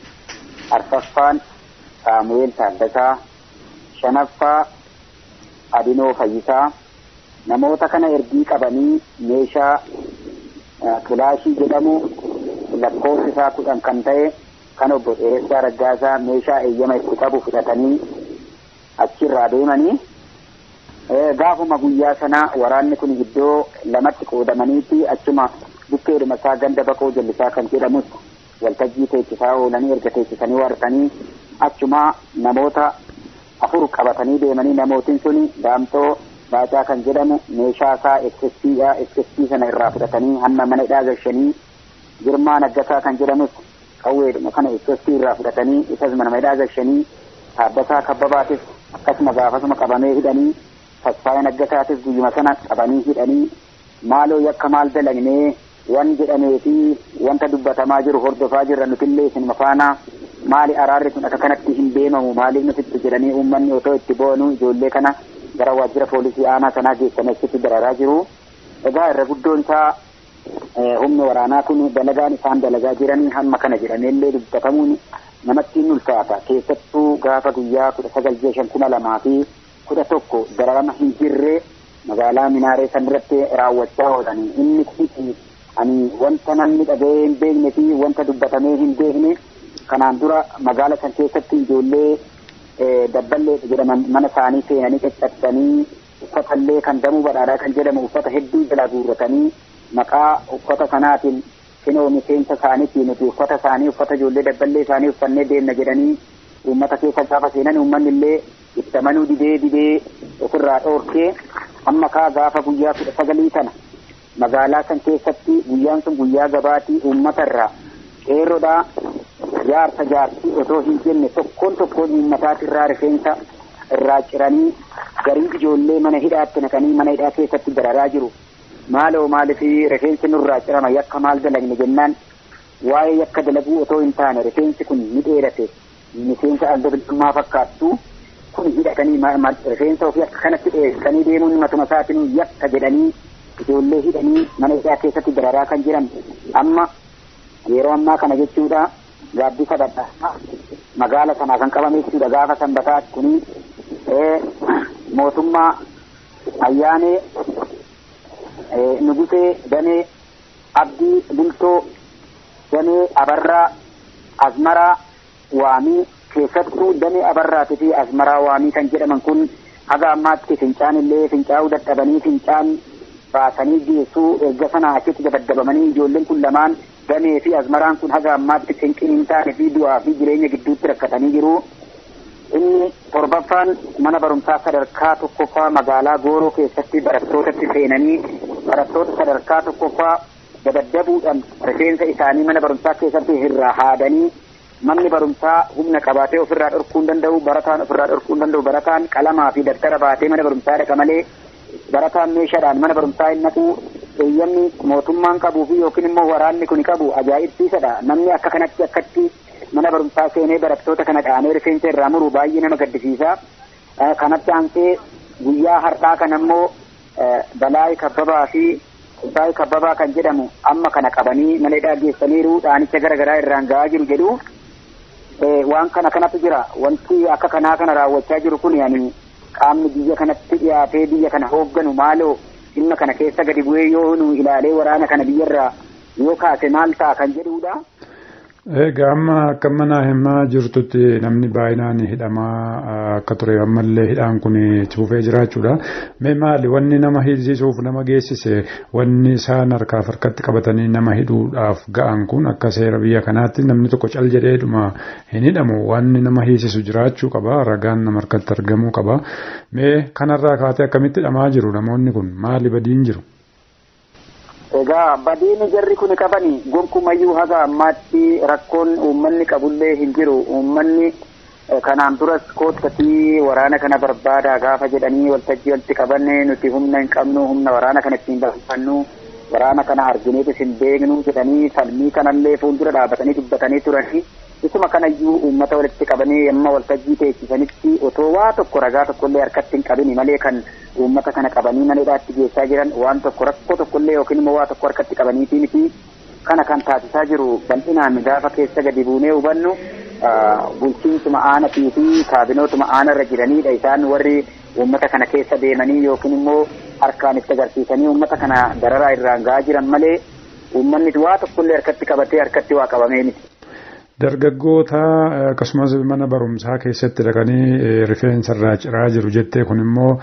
Arfaffaan Saamu'eel Taaddasaa. Shanaffaa Adinoo Fayyisaa. namoota kana ergii qabanii meeshaa kilaashii jedhamu lakkoofsi isaa kudhan kan ta'e kan obbo Dheeressaa Raggaasaa meeshaa eeyyama itti qabu fudhatanii achirraa deemanii gaafuma guyyaa sana waraanni kun iddoo lamatti qoodamaniiti achuma bukkeedhuma isaa ganda baqoo jallisaa kan jedhamus waltajjii teechisaa oolanii erga teechisanii waartanii achuma namoota afur qabatanii deemanii namootiin suni daamtoo baacaa kan jedhamu meeshaa isaa eksessiidha eksessii sana irraa fudhatanii hamma mana hidhaa gashanii girmaa naggasaa kan jedhamus qawweedhuma kana eksessii irraa fudhatanii isas mana hidhaa gashanii dhaabbataa kabbabaatis akkasuma gaafasuma qabamee hidhanii tasfaayee naggasaatis guyyuma sana qabanii hidhanii maaloo yakka maal dalagnee wan jedhamee fi wanta dubbatamaa jiru hordofaa jirra nutillee isinuma faana maali araarri kun akka kanatti hin deemamu maaliif nuti jedhanii uummanni otoo itti boonu ijoollee kana gara waajjira poolisii aanaa sanaa geessanii achitti dararaa jiru. Egaa irra guddoon isaa humni waraanaa kun dalagaan isaan dalagaa jiranii hamma kana jedhameellee dubbatamuun namatti hin ulfaata. Keessattuu gaafa guyyaa kudha sagal ji'a shan kuma lamaa fi kudha tokko dararama hin jirre magaalaa Minaaree sanirratti raawwachaa oolanii inni kun ani wanta namni dhaga'ee hin beekne fi wanta dubbatamee hin beekne kanaan dura magaala san keessatti ijoollee dabballee jedhaman mana isaanii seenanii caccabsanii uffatallee kan damuu badhaadhaa kan jedhamu uffata hedduu jala guurratanii maqaa uffata sanaatiin finoo miseensa isaaniitiin nuti uffata isaanii uffata ijoollee dabballee isaanii uffannee deemna jedhanii uummata keessa gaafa seenan uummanni illee itti amanuu didee didee ofirraa dhoorkee amma kaa gaafa guyyaa kudha sagalii kana magaalaa san keessatti guyyaan sun guyyaa gabaatii uummata irraa qeerrodhaa jaarsa jaartii otoo hin jenne tokkoon tokkoon uummataati irraa rifeensa irraa ciranii garii ijoollee mana hidhaatti naqanii mana hidhaa keessatti dararaa jiru. Maaloo maaliif rifeensi nurraa cirama yakka maal dalagne jennaan waa'ee yakka dalaguu otoo hin taane rifeensi kun ni dheerate miseensa adda bilisummaa fakkaattu kun hidhatanii rifeensa ofii akka kanatti dheessanii deemuun matuma isaatiin yakka jedhanii ijoollee hidhanii mana isaa keessatti dararaa kan jiran amma yeroo ammaa kana jechuudha gaaddisa dadhaa magaala sanaa kan qabame jechuudha gaafa sanbataa kuni mootummaa ayyaanee nugusee danee abdii bultoo danee abarraa azmaraa waamii keessattuu danee abarraatii fi azmaraa waamii kan jedhaman kun haga ammaatti fincaan illee fincaa'uu dadhabanii fincaan baasanii geessuu erga sana achitti dabaddabamanii ijoolleen kun lamaan damee fi azmaraan kun haga ammaatti cinqin hin taane fi du'aa fi jireenya gidduutti rakkatanii jiru. Inni torbaffaan mana barumsaa sadarkaa tokkoffaa magaalaa Gooroo keessatti barattootatti seenanii barattoota sadarkaa tokkoffaa dabaddabuudhaan rifeensa isaanii mana barumsaa keessatti irraa haadanii manni barumsaa humna qabaatee ofirraa dhorkuu hin danda'u barataan ofirraa dhorkuu hin danda'u barataan qalamaa fi daftara baatee mana barumsaa dhaqa malee barataan meeshaadhaan mana barumsaa hin naqu eeyyamni mootummaan qabuu fi yookiin immoo waraanni kun qabu ajaa'ibsiisadha namni akka kanatti akkatti mana barumsaa seenee barattoota kana dhaanee rifeensa irraa muru baay'ee nama gaddisiisa kanatti aansee guyyaa har'aa kan ammoo balaay kabbabaa fi baay'ee kabbabaa kan jedhamu amma kana qabanii mana hidhaa geessaniiru dhaanicha garaagaraa irraan ga'aa jiru jedhu waan kana kanatu jira wanti akka kanaa kana raawwachaa jiru kun yani qaamni biyya kanatti dhiyaatee biyya kana hoogganu maaloo dhimma kana keessa gadi bu'ee yoo nu ilaalee waraana kana biyyarraa yoo kaase maal ta'a kan jedhudha. Egaa amma akka mana himaa jirtutti namni baay'inaan hidhamaa akka ture ammallee hidhaan kun cufee jiraachuudha. Mee maali wanni nama hidhisiisuuf nama geessise wanni isaan harkaaf harkatti qabatanii nama hidhuudhaaf ga'an kun akka seera biyya kanaatti namni tokko cal jedheedhuma hin hidhamu wanni nama hiisisu jiraachuu qaba ragaan nama harkatti argamuu qaba. Mee kanarraa kaatee akkamitti hidhamaa jiru namoonni kun maali badiin jiru? Egaa badiini jarri kun qabani gonkumayyuu haga ammaatti rakkoon uummanni qabullee hin jiru uummanni kanaan duras koottatii waraana kana barbaada gaafa jedhanii waltajjii walitti qabanne nuti humna hin qabnu humna waraana kana ittiin barbaannu waraana kana argineetis hin beeknu jedhanii falmii kanallee fuuldura dhaabatanii dubbatanii turanii isuma kanayyuu uummata walitti qabanii amma waltajjii teessisanitti otoo waa tokko ragaa tokkollee harkatti hin qabini malee kan uummata kana qabanii mana hidhaatti geessaa jiran waan tokko rakkoo tokkollee yookiin immoo waa tokko harkatti qabaniitii miti kana kan taasisaa jiru bal'inaan gaafa keessa gadi buunee hubannu bulchiinsuma aanatii fi kaabinootuma aanarra jiranidha isaan warri uummata kana keessa deemanii yookiin immoo harkaan itti agarsiisanii uummata kana dararaa irraan ga'aa jiran malee uummanni waa tokkollee harkatti qabatee harkatti waa qabamee miti. Dargaggoota akkasumas mana barumsaa keessatti dhaqanii rifeensa irraa ciraa jiru jettee kun immoo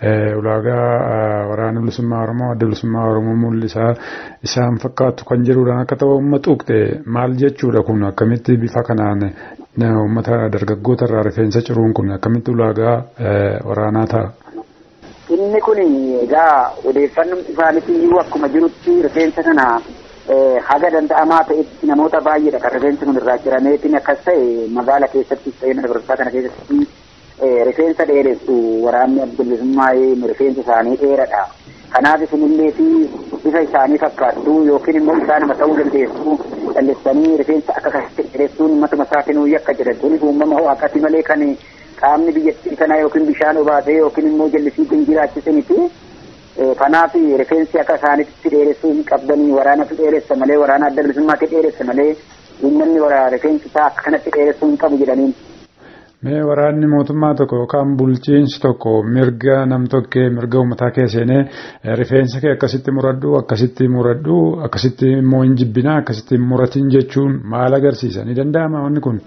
ulaagaa waraana bilisummaa Oromoo adda bilisummaa Oromoo mul'isaa isaan fakkaatu kan jedhuudhaan akka ta'u uummata tuqxe maal jechuudha kun akkamitti bifa kanaan uummata dargaggoota irraa rifeensa ciruun kun akkamitti ulaagaa waraanaa ta'a? Inni kun egaa odeeffannoon isaaniitii akkuma jirutti rifeensa kana haga danda'amaa ta'etti namoota baay'eedha kan rifeensi kun irraa cirameetiin akkas ta'e magaala keessatti ta'ee mana barumsaa kana keessatti rifeensa dheeressu waraanni abdullisummaa rifeensa isaanii dheeradha. Kanaaf isinillee fi bifa isaanii fakkaattu yookiin immoo isaanuma ta'uu dandeessu dhalleessanii rifeensa akka kanatti dheeressuun matuma isaatinuu yakka jedhan kunis uumama waaqati malee kan qaamni biyyattii kanaa yookiin bishaan obaasee yookiin immoo jallisii kan jiraachise miti. kanaaf rifeensi akka isaanitti dheeressuu hin qabdanii waraanatu dheeressa malee waraana adda bilisummaatti dheeressa malee uummanni rifeensi isaa akka kanatti dheeressuu hin qabu jedhaniin. Mee waraanni mootummaa tokko yookaan bulchiinsi tokko mirga nam-tokkee mirga uummataa keesseenee rifeensa kee akkasitti muradhu akkasitti muradhu akkasitti immoo hin jibbinaa akkasitti hin muratin jechuun maal agarsiisa ni danda'ama wanni kun?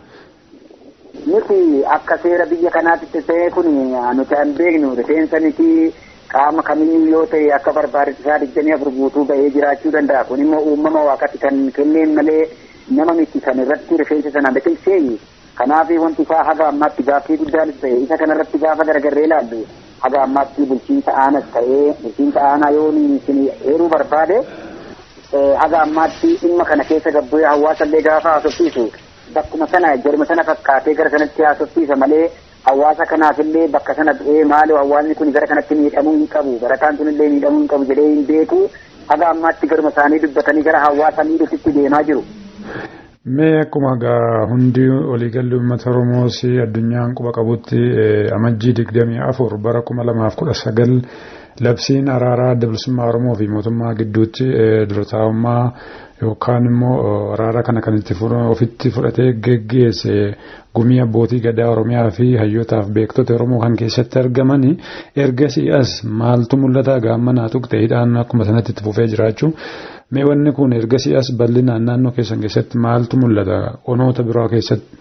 Nuti akka seera biyya kanaatti ta'e kun nuti hin beeknu rifeensa miti qaama kamiyyuu yoo ta'e akka barbaadetti isaa digdamii afur guutuu bahee jiraachuu danda'a kun immoo uumama waaqatti kan kenneen malee nama miti kan irratti rifeensa sana biqilchee kanaaf wanti isaa haga ammaatti gaaffii guddaanis ta'e isa kanarratti gaafa garagarree ilaallu haga ammaatti bulchiinsa aanas ta'ee bulchiinsa aanaa yoo isin heeruu barbaade haga ammaatti dhimma kana keessa gabbu'ee hawaasallee gaafa haasofsiisu bakkuma sana jarma sana fakkaatee gara sanatti haasofsiisa malee hawaasa kanaafillee bakka sana bu'ee maaloo hawaasni kun gara kanatti miidhamuu hin qabu barataan sunillee miidhamuu hin qabu jedhee hin beeku haga ammaatti garuma isaanii dubbatanii gara hawaasa miidhutti deemaa jiru. Mee akkuma gaa hundi waliigalli uummata Oromoos addunyaan quba qabutti amajjii digdamii afur bara kuma lamaaf kudha sagal labsiin araaraa adda bilisummaa Oromoo fi mootummaa gidduutti durataa'ummaa yookaan immoo araara kana kan itti ofitti fudhatee geggeesse gumii abbootii gadaa Oromiyaa fi hayyootaaf beektota Oromoo kan keessatti argamani ergasii as maaltu mul'ata gaammanaa tuqxe hidhaan akkuma sanatti itti fufee jiraachuu mee wanni kun ergasii as bal'inaan naannoo keessan keessatti maaltu mul'ata onoota biraa keessatti.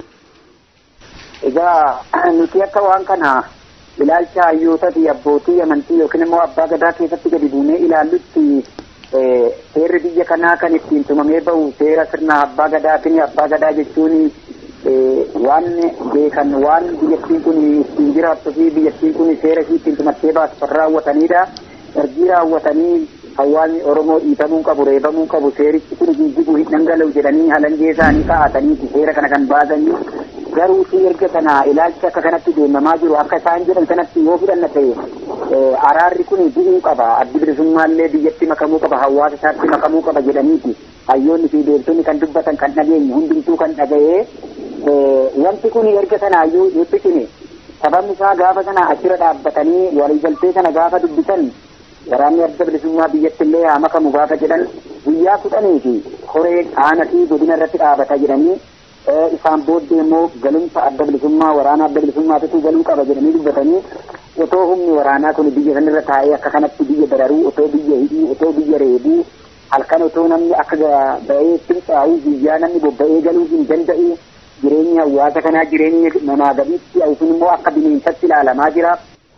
Egaa nuti akka waan kana ilaalcha hayyoota fi abbootii amantii yookiin immoo abbaa gadaa keessatti gadi buunee ilaallutti seerri biyya kanaa kan ittiin tumamee bahu seera sirna abbaa gadaatiin abbaa gadaa jechuun waan beekan waan biyyattiin kun ittiin jiraattu fi biyyattiin kun seera ishii ittiin tumattee baastu raawwatanidha. Ergii raawwatanii hawaasni Oromoo dhiitamuu qabu reebamuu qabu seerichi kun jijjiguu hin dhangala'u jedhanii halangee isaanii kaa'ataniiti seera kana kan baasanii garuu si erga kana ilaalcha akka kanatti deemamaa jiru akka isaan jedhan kanatti yoo fudhanna ta'e araarri kun bu'uu qaba addi bilisummaallee biyyatti makamuu qaba hawaasa isaatti makamuu qaba jedhaniiti hayyoonni fi beektonni kan dubbatan kan dhageenye hundumtuu kan dhaga'ee wanti kun erga sanaayyuu dhiphifine sababni isaa gaafa sana achirra dhaabbatanii waliigaltee sana gaafa dubbisan waraanni adda bilisummaa biyyatti illee haa makamu gaafa jedhan guyyaa kudhanii fi horee aanaa fi godina irratti dhaabata jedhanii isaan booddee immoo galumsa adda bilisummaa waraana adda bilisummaatitu galuu qaba jedhanii dubbatanii otoo humni waraanaa kun biyya sanirra taa'ee akka kanatti biyya dararuu otoo biyya hidhuu otoo biyya reebuu halkan otoo namni akka ba'ee timxaa'uu guyyaa namni bobba'ee galuu hin danda'u jireenya hawaasa kanaa jireenya namaa gadiitti yookiin immoo akka bineensatti ilaalamaa jira.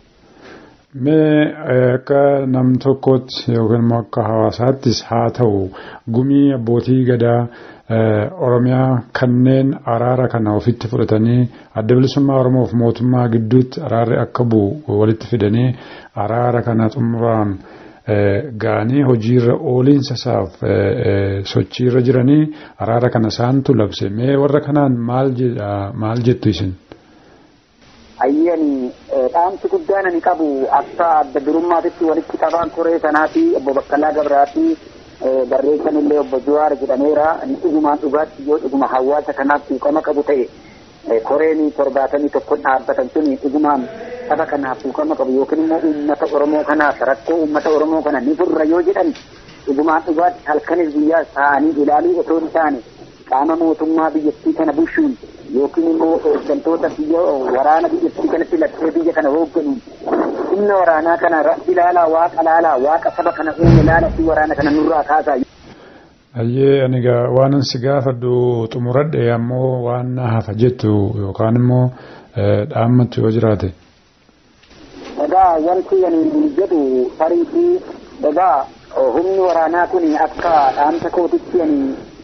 Mee akka nam tokkootti yookiin immoo akka hawaasaattis haa ta'u gumii abbootii gadaa Oromiyaa kanneen araara kana ofitti fudhatanii adda bilisummaa Oromoof mootummaa gidduutti araarri akka bu'u walitti fidanii araara kana xumuraan ga'anii hojiirra ooliinsa isaaf sochiirra jiranii araara kana isaantu labse mee warra kanaan maal jettu isin? Ayyani dhaamsi guddaan ani qabu akka adda durummaatitti walitti qabaan koree sanaa fi obbo Baqqalaa Gabraa fi barreessan illee obbo Jawaar jedhameera inni dhugumaan dhugaatti yoo dhuguma hawaasa kanaaf tuuqama qabu ta'e koreen torbaatamii tokko dhaabbatan sun dhugumaan saba kanaaf tuuqama qabu yookiin immoo uummata Oromoo kanaaf rakkoo uummata Oromoo kana ni furra yoo jedhan dhugumaan dhugaatti halkanis guyyaa ta'anii ilaaluu otoo hin taane qaama mootummaa biyyattii kana bushuun yookiin immoo hooggantoota biyya waraana biyyattii kanatti lattee biyya kana hoogganuun humna waraanaa kana rabbi ilaalaa waaqa laalaa waaqa saba kana uume laala fi waraana kana nurraa kaasaa. Ayyee ani gaa waanan si gaafadhu xumuradhe ammoo waan na hafa jettu yookaan immoo dhaammattu yoo jiraate. Egaa wanti ani jedhu tarii fi egaa humni waraanaa kun akka dhaamsa kootitti ani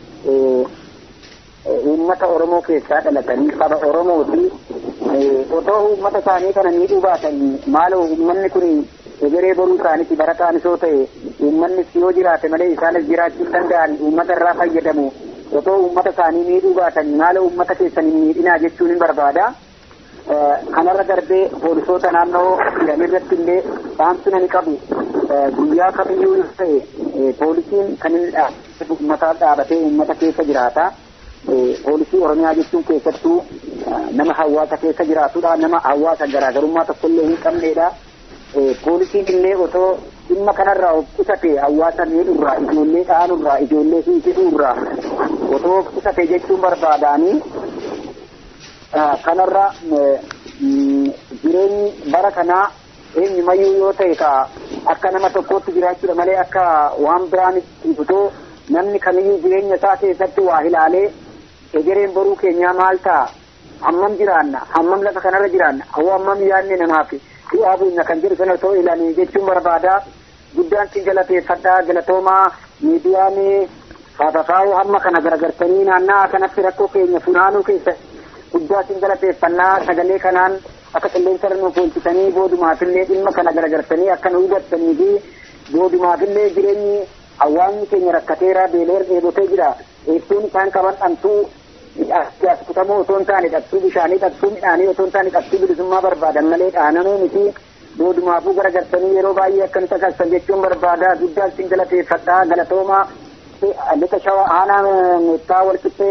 uummata Oromoo keessaa dhalatanii saba Oromooti otoo uummata isaanii kana miidhuu baatan maaloo uummanni kun egeree boruu isaaniiti barataan isoo ta'e uummanni yoo jiraate malee isaanis jiraachuu hin danda'an uummata irraa fayyadamu otoo uummata isaanii miidhuu baatan maaloo uummata keessan hin miidhinaa jechuun hin barbaada. Kanarra darbee poolisoota naannoo jiran irratti illee dhaamsi ani qabu guyyaa kamiyyuu yoo ta'e poolisiin kan inni uummata dhaabatee uummata keessa jiraata. poolisii oromiyaa jechuun keessattuu nama hawaasa keessa jiraatudha nama hawaasa garaagarummaa tokkollee hin qabnedha poolisiin illee otoo dhimma kanarraa of qusate hawaasa miidhurraa ijoollee dhaanuurraa ijoollee hiisisuurraa otoo of qusate jechuun barbaadaanii kanarra jireenyi bara kanaa eenyumayyuu yoo ta'e ka akka nama tokkootti jiraachuudha malee akka waan biraan ibsutoo namni kamiyyuu jireenya isaa keessatti waa ilaalee egereen boruu keenyaa maal ta'a hammam jiraanna hammam lafa kanarra jiraanna hawwa hammam yaadne namaaf du'aa bu'ina kan jedhu sana otoo ilaalee jechuun barbaada guddaan sin galateeffadhaa galatoomaa miidiyaan faafakaa'uu hamma kana garagartanii naannaa kanatti rakkoo keenya funaanuu keessa guddaa sin galateeffannaa sagalee kanaan akka qilleensa irra nuuf oolchitanii boodumaafillee dhimma kana garagartanii akka nu hubattanii fi boodumaafillee jireenyi hawaasni keenya rakkateera beeleer dheebotee jira eegduun isaan qaban dhabtuu kutamoo otoo hin taane dhabtuu bishaanii dhabtuu midhaanii otoo hin taane dhabtuu bilisummaa barbaadan malee dhaanamuu miti boodumaafuu garagartanii yeroo baay'ee akkan taasisan jechuun barbaada guddaa sin galateeffadhaa galatoomaa lixa shawa aanaa meettaa walqixxee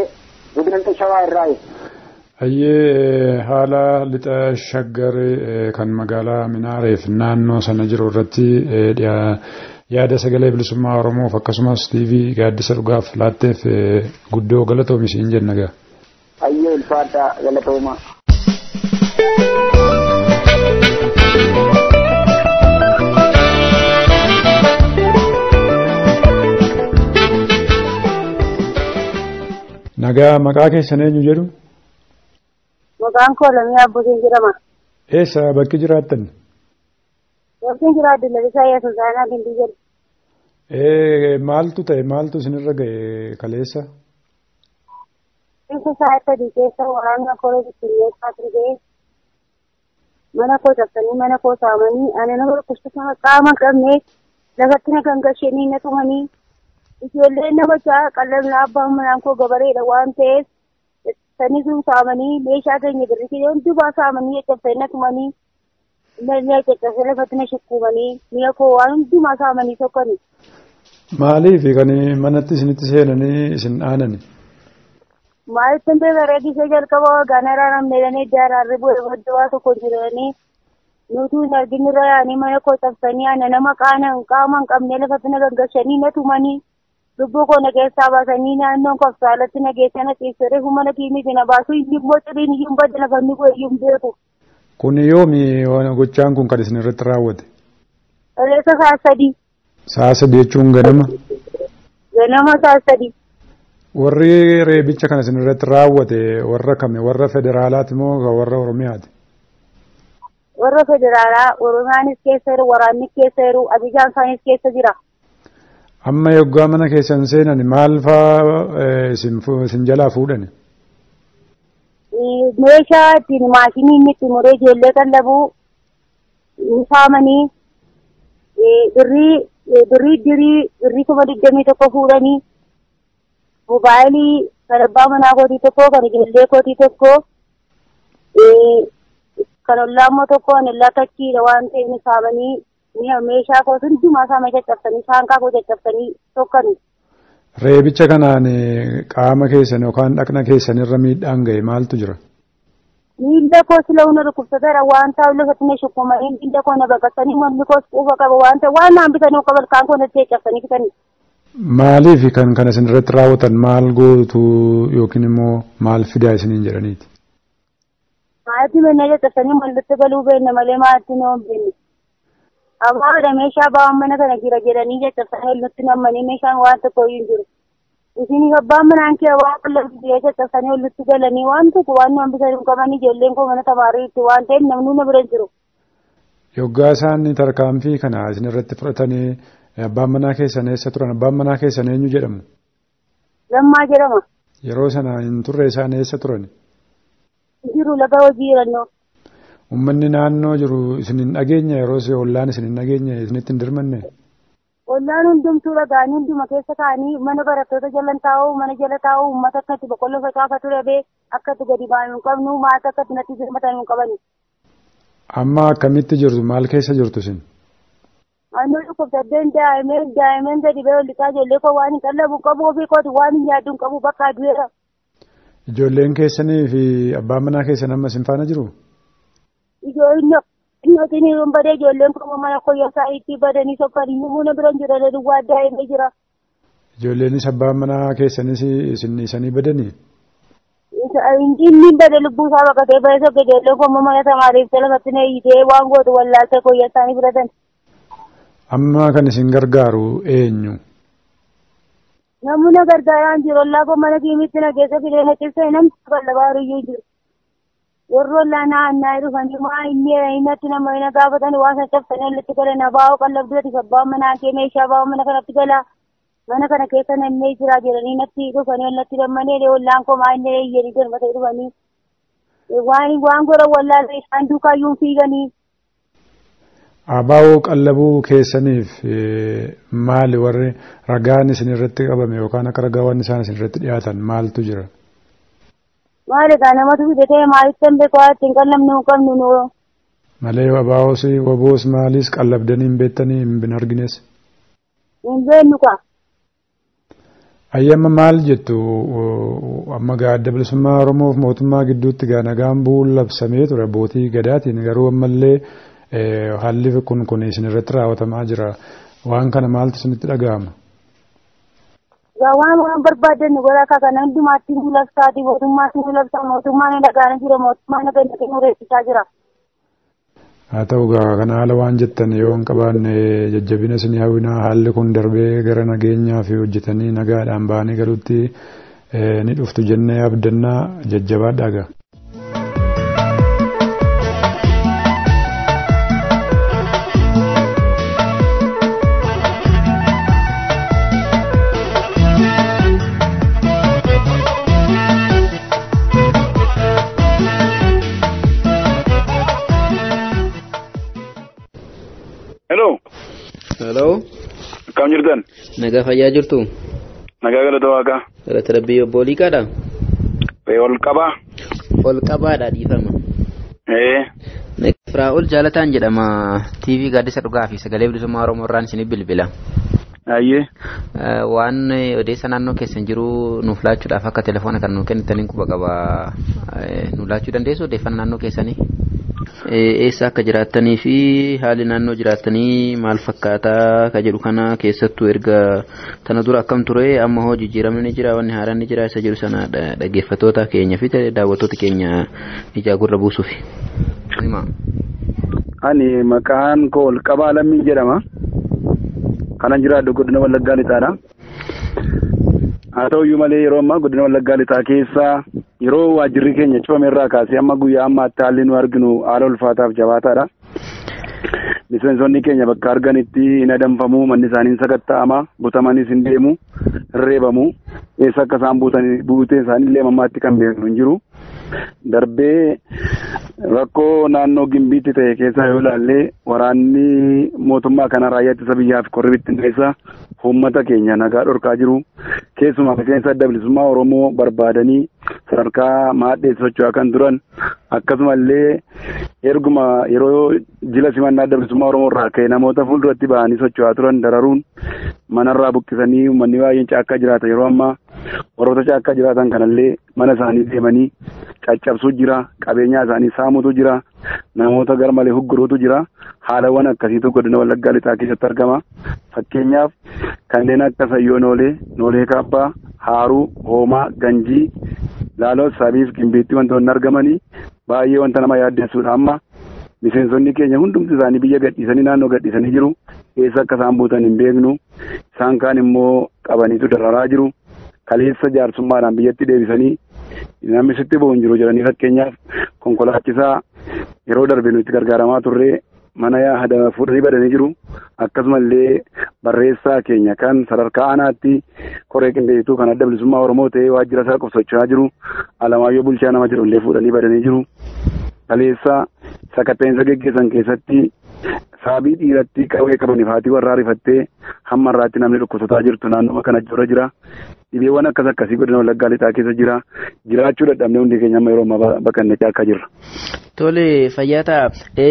godina shawaa irraa Ayyee haala lixa shaggar kan magaalaa Minaareef naannoo sana jiru irratti yaada sagalee bilisummaa Oromoof akkasumas TV gaaddisa dhugaaf laatteef guddoo galatoomi siin jenna gaa. Ayyee ulfaadhaa galatooma. Nagaa maqaa keessan eenyu jedhu? Maqaan koo Lamii Abbuutiin jedhama. Eessa bakki jiraattan? Bakki jiraaddu Lalisaa Yesuus Aanaa Gindii jedhu. Maaltu ta'e maaltu isinirra ga'e kaleessa? Keessa sa'a sadii keessa waraanni koree bittinneessaa turgee mana koo cabsanii mana koo saamanii ani nama dhukkubsata qaama qabnee lafatti na gangashanii na tumanii ijoolleen nama ja'a qallabna abbaan manaan koo gabareedha waan ta'eef sanii sun saamanii meeshaa keenya birrii hundumaa saamanii caccabsanii na tumanii na caccabsanii lafatti na shukkuumanii mi'a koo waan hundumaa saamanii tokkani. Maaliif kan manatti isinitti seenanii isin dhaanani? Maalitti hundee bareedisee jalqaba waggaanarraa namni jedhanii ijaararri bu'ee booddee tokko jiranii nuti hin arginirra yaa'anii mana koo cabsanii ana nama qaana qaama hin qabne lafatti na gaggashanii na tumanii lubbuu koo na keessaa baasanii naannoon kofsaalatti na geessa na ciibsee reefu mana kiimiti na baasu inni immoo ciriin iyyuu badda lafanni koo iyyuu hin beeku. Kun yoomi gochaan kun kan isin irratti raawwate? Reessa sa'a sadii. Sa'a sadii jechuun ganama? Ganama sa'a sadii. Warri reebicha kana isin irratti raawwate warra kame warra federaalaati moo warra oromiyaati? Warra federaalaa oromiyaanis keessa jiru waraannis keessa jiru abijaan isaanis keessa jira. Amma yoggaa mana keessan seenan maal faa isin jalaa fuudhani? Meeshaa ittiin maashinii inni itti muree ijoollee qallabuu ni saamanii birrii birrii dirii birrii kuma digdamii tokko fuudhanii mobaayilii kan abbaa manaa kootii tokko kan ijoollee kootii tokko kan ollaa immoo tokko kan ollaa takkiidha waan ta'eef ni saamanii meeshaa koo hundumaa saama caccabsanii saanqaa koo caccabsanii tokkani. Reebicha kanaan qaama keessan yookaan dhaqna keessan irra miidhaan ga'e maaltu jira? Miilla koo sila hunda dhukkubsateera waan ta'u lafatti na shukkumanii miilla koo na baqasanii mormi koos quufa qaba waan ta'e waan naan bitanii qaban kaan koo natti caccabsanii bitanii. Maaliif kan kana isin irratti raawwatan maal gootu yookiin immoo maal fidaa isiniin jedhaniiti? Maalitti mannaa caccabsanii mallattoo galuu beekna malee maalitti nu hin beekne. Abaabadha meeshaa baawwan mana kana jira jedhanii caccabsanii olnutti nammanii meeshaan waan tokko iyyuu hin jiru. Isin abbaan manaan kee waan qullabbii caccabsanii olnutti galanii waan tokko waan nu hambisanii hin qaban ijoolleen koo mana tamaariitti waan ta'eef namni na bira hin jiru. Yoggaa isaan tarkaanfii kana isin irratti fudhatanii abbaan manaa keessan eessa turan abbaan manaa keessan eenyu jedhamu? Lammaa jedhama. Yeroo sana hin turre isaan eessa turan? Jiru laga hojii jirannoo. Uummanni naannoo jiru isin hin dhageenye yeroo si ollaan isin hin dhageenye isinitti hin dirmanne? Ollaan hundumtuu dhagaanii hunduma keessa kaanii mana barattoota jala taa'uu mana jala taa'uu uummata akkatti boqqolloo facaafatu dhabee akkatti gadi baanu hin qabnu maata akkatti natti dirmatan hin qabani. Amma akkamitti jirtu maal keessa jirtu isin? Annoo dhukkubsaddeen daa'imee daa'imeen gadi ba'ee ollisaa ijoollee koo waan hin qallabu qabu ofii kooti waan hin yaaddu hin qabu bakka adu'eera. Ijoolleen keessanii fi abbaan manaa keessan amma isin faana jiru? Ijoollee Inni hin badee ijoolleen koo mana koyyaasaa itti badanii sokkanii muna biran jiran duwwaa daa'imee jira. Ijoolleenis abbaan manaa keessanis isin isanii badanii? Inni bade lubbuu isaa baqatee ba'ee sokka ijoolleen koo mana tamaariif lafatti na hiitee waan gootu wallaaltee koyyaasaanii fudhatan. Amma kan isin gargaaru eenyu? Namni na gargaaraan jiru ollaa koo mana kiimitti na keessa fidee na cibsee namni qallabaa iyyuu jiru. warri ollaa naannaa dhufanii maa inni innatti nama ina gaafatan waan sana cabsanii walitti gala na baa'u qallabduuti abbaan manaa kee meeshaa baa'u mana kanatti gala mana kana keessa namni jira jedhanii natti dhufanii walitti dammanee ollaan koo maa inni eeyyanii darbatee dhufanii waan waan gora wallaalee isaan duukaayyuun fiiganii. Abaa'oo qallabuu keessaniif maali warri ragaan isin irratti qabame yookaan akka ragaawwan isaan isin irratti dhiyaatan maaltu jira? maali kaa namatu fidatee maalitti hin beeku waan ittiin qallabnu hin qabnu nu. Malee abaa'oos waboos maalis qallabdanii hin beektanii hin argines. Hin beeknu kaa. Ayyama maal jettu amma gaa adda bilisummaa Oromoof mootummaa gidduutti gaa nagaan bu'uun labsamee ture abbootii gadaatiin garuu ammallee haalli kun kun isin irratti raawwatamaa jira. Waan kana maaltu isinitti dhaga'ama? waan waan barbaadan godha akka kana hundumaatti nu labsaati mootummaatti nu labsa mootummaan dhagaana jira mootummaan dhagaana nu reessisaa jira. haa ta'u gaa kana haala waan jettan yoo hin qabaanne jajjabina isin hawwinaa haalli kun darbee gara nageenyaa fi hojjetanii nagaadhaan ba'anii galuutti ni dhuftu jennee abdannaa jajjabaadhaa gaa. Hello. Akkam jirtan? Nagaa fayyaa jirtu? Nagaa galata waaqaa. Galata rabbii obbo Liqaadha? Ol qabaa. Ol qabaadha dhiifama. Ee. Firaa'ol Jaalataan jedhama TV gaaddisa dhugaa fi sagalee bilisummaa Oromoo irraan isinii bilbila. Ayyee. Waan odeessa naannoo keessan jiru nuuf laachuudhaaf akka telefoona kan nuuf kennitaniin quba qaba nuuf laachuu dandeessu odeeffannaa naannoo keessanii. Eessa akka jiraattanii fi haalli naannoo jiraattanii maal fakkaataa ka jedhu kana keessattuu erga tana dura akkam ture amma hoo jijjiiramni ni jira wanni haaraan ni jira isa jedhu sana dhaggeeffattoota keenya fi daawwattoota keenya ijaa gurra buusuuf. Ani maqaan koo ol qabaa lammii jedhama. Kanan jiraadhu godina Wallaggaa Lixaadha. Haa ta'uyyuu malee yeroo ammaa godina Wallaggaa Lixaa keessa yeroo waajjirri keenya cufame irraa kaasee amma guyyaa ammaatti haalli nu arginu haala ulfaataaf jabaataadha. Miseensonni keenya bakka arganitti hin adamfamu manni isaanii hin sakatta'ama butamanis hin deemu hin reebamu eessa akka isaan buuteen isaanii illee ammaatti kan beeknu hin jiru. Darbee rakkoo naannoo gimbiitti ta'e keessa yoo ilaalle waraanni mootummaa kana raayyaa ittisa biyyaa fi korri bittinneessa uummata keenya nagaa dhorkaa jiru. Keessumaa miseensa adda bilisummaa Oromoo barbaadanii sadarkaa maadheessi socho'aa kan turan akkasumallee erguma yeroo jila simannaa adda bilisummaa Oromoo irraa ka'e namoota fuulduratti ba'anii socho'aa turan dararuun manarraa buqqisanii uummanni baay'een caakkaa jiraata yeroo ammaa warroota caakkaa jiraatan kanallee mana isaanii deemanii caccabsuu jira qabeenyaa isaanii saamutu jira namoota garmalee hugguruutu jira haalawwan akkasiitu godina wallaggaa lixaa keessatti argama fakkeenyaaf kanneen akka sayyoo noolee noolee kaabbaa haaruu hoomaa ganjii laaloo sabiif gimbiitti wantoonni argamanii baay'ee wanta nama yaaddeessuudha amma miseensonni keenya hundumti isaanii biyya gadhiisanii naannoo gadhiisanii jiru eessa akka isaan buutan hin beeknu isaan kaan immoo qabaniitu dararaa jiru kaleessa jaarsummaadhaan biyyatti deebisanii namni sitti bu'u hin jiru jedhanii fakkeenyaaf konkolaachisaa yeroo darbe nuti gargaaramaa turree mana yaada fuudhanii badanii jiru akkasumallee barreessaa keenya kan sadarkaa aanaatti koree qindeessituu kan adda bilisummaa oromoo ta'ee waajjira isaa qofsocho'aa jiru alamaayyoo bulchaa nama jedhu illee fuudhanii badanii jiru kaleessa sakatteensa geggeessan keessatti saabii dhiiratti qawwee qabaniif haati warraa rifattee hamma irraatti namni dhukkubsataa jirtu naannoo kana jira jira dhibeewwan akkas akkasii godina wallaggaa lixaa keessa jira jiraachuu dadhabnee hundi keenya amma yeroo ammaa baqannee akka jirra. Tole fayyaa ta'a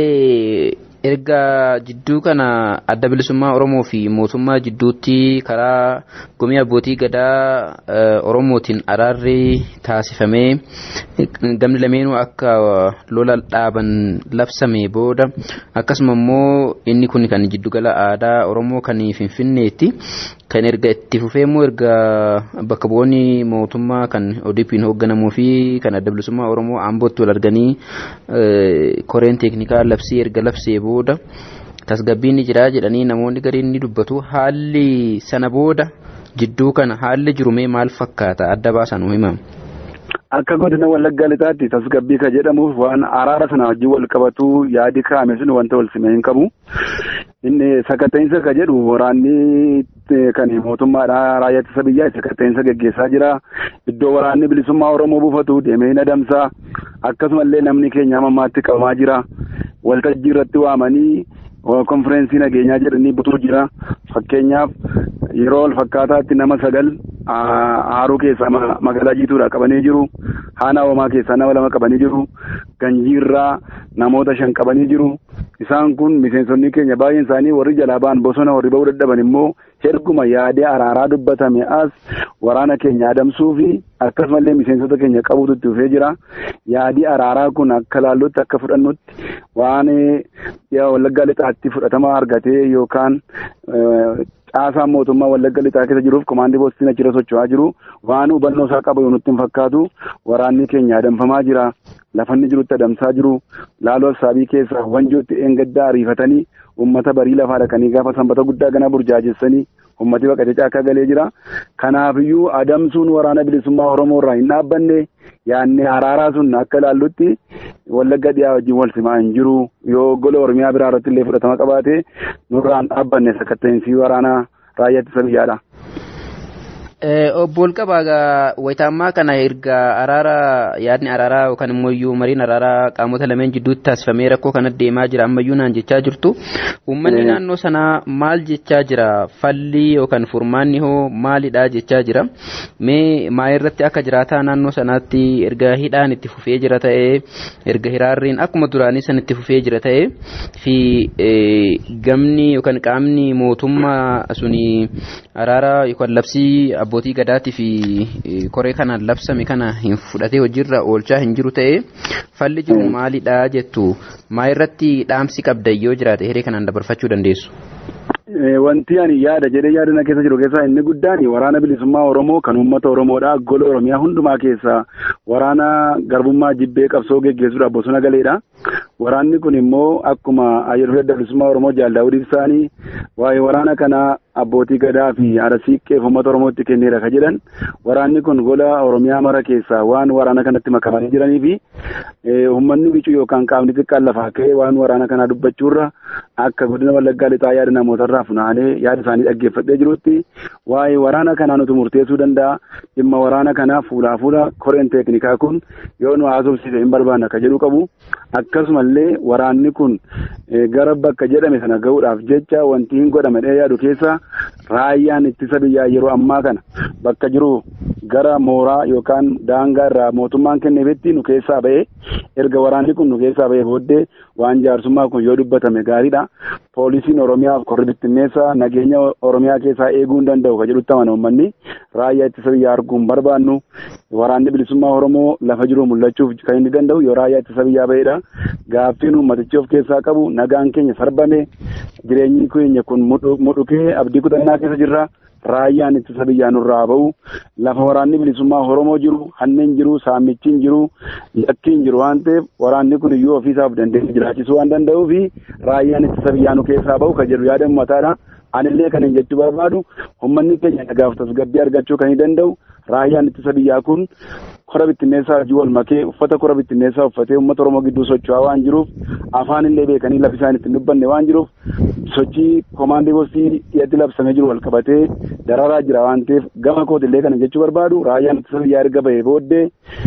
erga jidduu kana adda bilisummaa Oromoo fi mootummaa jidduutti karaa gumii abbootii gadaa Oromootiin araarri taasifamee gamni lameenuu akka lola dhaaban labsame booda akkasuma immoo inni kun kan jiddugala aadaa Oromoo kan Finfinneetti kan erga itti fufee immoo erga bakka bu'oonni mootummaa kan ODP'n hoogganamuu fi kan adda bilisummaa Oromoo Ambootti wal arganii koreen teeknikaa labsii erga labsee booda tasgabbiin ni jira jedhanii namoonni gariin ni dubbatu haalli sana booda jidduu kana haalli jirumee maal fakkaata adda baasan himama. Akka godina wallaggaa lixaatti tasgabbii ka jedhamuuf waan araara sana wajjin wal qabatu yaadi kaa'ame sun wanta wal simee hin qabu. Inni sakatteensa ka jedhu waraanni kan mootummaadha raayyaa ittisa biyyaa sakatteensa geggeessaa jira. Iddoo waraanni bilisummaa Oromoo buufatu deemee hin adamsaa. Akkasumallee namni keenya ammaatti qabamaa jira. Waltajjii irratti waamanii konfireensii nageenyaa jedhanii butuu jira. Fakkeenyaaf yeroo wal fakkaataatti nama sagal haaruu keessaa magaalaa jiituudha qabanii jiru. Haana hoomaa keessaa nama lama qabanii jiru. Ganjiirraa namoota shan qabanii jiru. isaan kun miseensonni keenya baay'een isaanii warri jalaa ba'an bosona warri ba'uu dadhaban immoo erguma yaadee araaraa dubbatame as waraana keenya adamsuu fi akkasumallee miseensota keenya qabuutu itti dhufee jira yaadii araaraa kun akka laallutti akka fudhannutti waan wallaggaa lixaatti fudhatama argatee yookaan caasaan mootummaa wallagga lixaa keessa jiruuf komaandii poostiin achirra socho'aa jiru waan hubannoo isaa qabu yoo nutti hin fakkaatu waraanni keenya adamfamaa jira lafanni jirutti adamsaa jiru laaloo saabii keessa wanjootti eengaddaa ariifatanii ummata barii lafaa dhaqanii gaafa sanbata guddaa gana burjaajessanii ummati baqatee caakkaa galee jira kanaafiyyuu adamsuun waraana bilisummaa oromoo irraa hin dhaabbanne yaanne araaraa sun akka ilaallutti wallagga dhiyaa wajjin wal simaa hin jiru yoo gola oromiyaa biraa irratti illee fudhatama qabaate nurraan dhaabbanne sakatta'insi waraanaa raayyaa ittisa biyyaadha. obbo Olqabaa wayitaammaa kana erga araara yaadni araaraa yookaan immoo iyyuu mariin araaraa qaamota lameen jidduutti taasifamee rakkoo kana deemaa jira ammayyuu naan jechaa jirtu uummanni naannoo sanaa maal jechaa jira falli yookaan furmaanni hoo maalidha jechaa jira mee maa irratti akka jiraataa naannoo sanaatti erga hidhaan itti fufee jira ta'ee erga hiraarriin akkuma duraanii san itti fufee jira ta'ee fi gamni yookaan qaamni mootummaa suni araara yookaan labsii abbootii gadaatii fi koree kanaan labsame kana hin fudhatee hojiirra oolchaa hin jiru ta'ee falli jiru maalidha jettu maa irratti dhaamsi qabda yoo jiraate hiree kanaan dabarfachuu dandeessu. Wanti ani yaada jedhee yaadana keessa jiru keessaa inni guddaan waraana bilisummaa Oromoo kan uummata Oromoodha. Gola Oromiyaa hundumaa keessaa waraana garbummaa jibbee qabsoo geggeessuudhaaf bosona galeedha. Waraanni kun immoo akkuma ayyeroo bilisummaa Oromoo jaaldaawwan ibsaanii waa'ee waraana kanaa abbootii gadaa fi haadha siiqqeef uummata Oromootti kenneera ka jedhan waraanni kun gola Oromiyaa mara keessaa waan waraana kanatti makamanii jiranii fi uummanni bicuu yookaan qaamni xiqqaan lafaa ka'ee waan waraana kanaa dubbachuurra akka godina Wallaggaa lixaa yaada namootarraa funaanee yaada isaanii dhaggeeffadhee jirutti waa'ee waraana kanaa nuti murteessuu danda'a dhimma waraana kanaa fuulaa fuula koreen teeknikaa kun yoo nu haasofsiise hin barbaanna ka jedhu qabu akkasumallee waraanni kun gara bakka jedhame sana ga'uudhaaf jecha wanti hin godhamedhee yaadu keessa raayyaan ittisa biyyaa yeroo ammaa kana bakka jiru gara mooraa yookaan daangaa irraa mootummaan kenneefitti nu keessaa ba'ee erga waraanni kun nu keessaa ba'ee booddee waan jaarsummaa kun yoo dubbatame gaariidha. Poolisiin Oromiyaaf korri bittinneessaa nageenya Oromiyaa keessaa eeguu hin danda'u ka jedhutti amana uummanni raayyaa ittisa biyyaa arguu hin barbaannu waraanni bilisummaa Oromoo lafa jiru mul'achuuf kan inni danda'u yoo raayyaa ittisa biyyaa ba'edha. Gaaffiin uummatichi of keessaa qabu nagaan keenya sarbame jireenyi keenya kun mudhukee abdii kutannaa keessa jirra. Raayyaan ittisa biyyaa nurraa ba'u lafa waraanni bilisummaa Oromoo jiru hanneen jiru saamichiin jiru yakkiin jiru waan ta'eef waraanni kun iyyuu ofiisaaf dandeenye jiraachisuu waan danda'uu fi raayyaan ittisa biyyaa nu keessaa ba'u kan jedhu yaada uummataadha. Anillee kan hin jechuu barbaadu uummanni keenya nagaaf tasgabbii argachuu kan hin danda'u raayyaan ittisa biyyaa kun kora bittinneessaa hojii wal makee uffata kora bittinneessaa uffatee uummata Oromoo gidduu socho'aa waan jiruuf afaan illee beekanii lafi isaan ittiin dubbanne waan jiruuf sochii komaandii boostii dhiyeetti labsamee jiru wal qabatee dararaa jira waan ta'eef gama kootillee kana jechuu barbaadu raayyaan ittisa biyyaa erga bahee booddee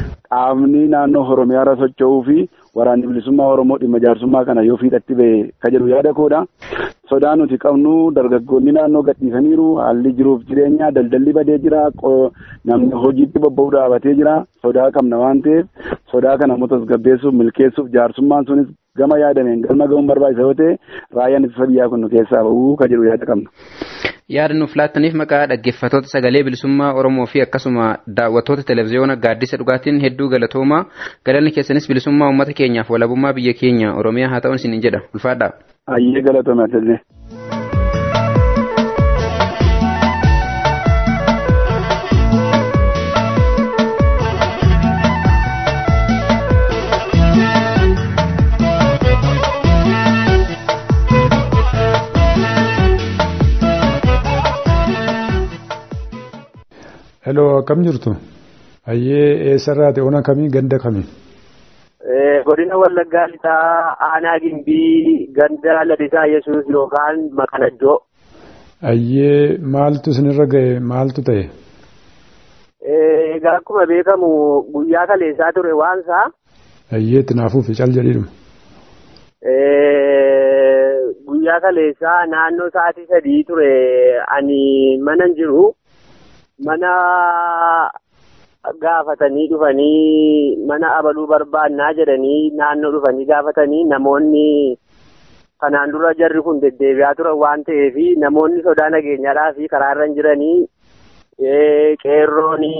qaamni naannoo Oromiyaa irra socho'uu fi waraanni bilisummaa Oromoo dhimma jaarsummaa kana yoo fiixatti bahe ka jedhu yaada koodha. Sodaa nuti qabnu dargaggoonni naannoo gadhiisaniiru haalli jiruuf jireenya daldalli badee jira namni hojiitti bobba'uu dhaabatee jira sodaa qabna waan ta'eef sodaa kana immoo tasgabbeessuuf milkeessuuf jaarsummaan sunis gama yaadameen galma gahuun barbaachisa yoo ta'e raayyaan ittisa biyyaa kun nu keessaa ba'uu ka jedhu yaada qabna. yaada nuuf laattaniif maqaa dhaggeeffattoota sagalee bilisummaa Oromoo fi akkasuma daawwattoota televezyiyoona gaaddisa dhugaatiin hedduu galatoomaa galanni keessanis bilisummaa uummata keenyaaf walabummaa biyya keenya Oromiyaa haa ta'uun isin jedha ulfaadhaa. Ayyee galatooma atillee. Hello, akkam jirtu? Ayyee eessarraati ona kamii ganda kamii? Godina Wallaggaa lixaa aanaa gimbii ganda lalisaa Yesuus yookaan Maqaladdoo. Ayyee maaltu isinirra ga'e maaltu ta'e? Egaa akkuma beekamu guyyaa kaleessaa ture waansaa. Ayyee tinaafuuf cal jedhiidhuma. Guyyaa kaleessaa naannoo sa'aatii sadii ture ani mana jiru. mana gaafatanii dhufanii mana abaluu barbaannaa jedhanii naannoo dhufanii gaafatanii namoonni kanaan dura jarri kun deddeebi'aa turan waan ta'eef namoonni sodaa nageenyaadhaa fi karaarra hin jiranii qeerroon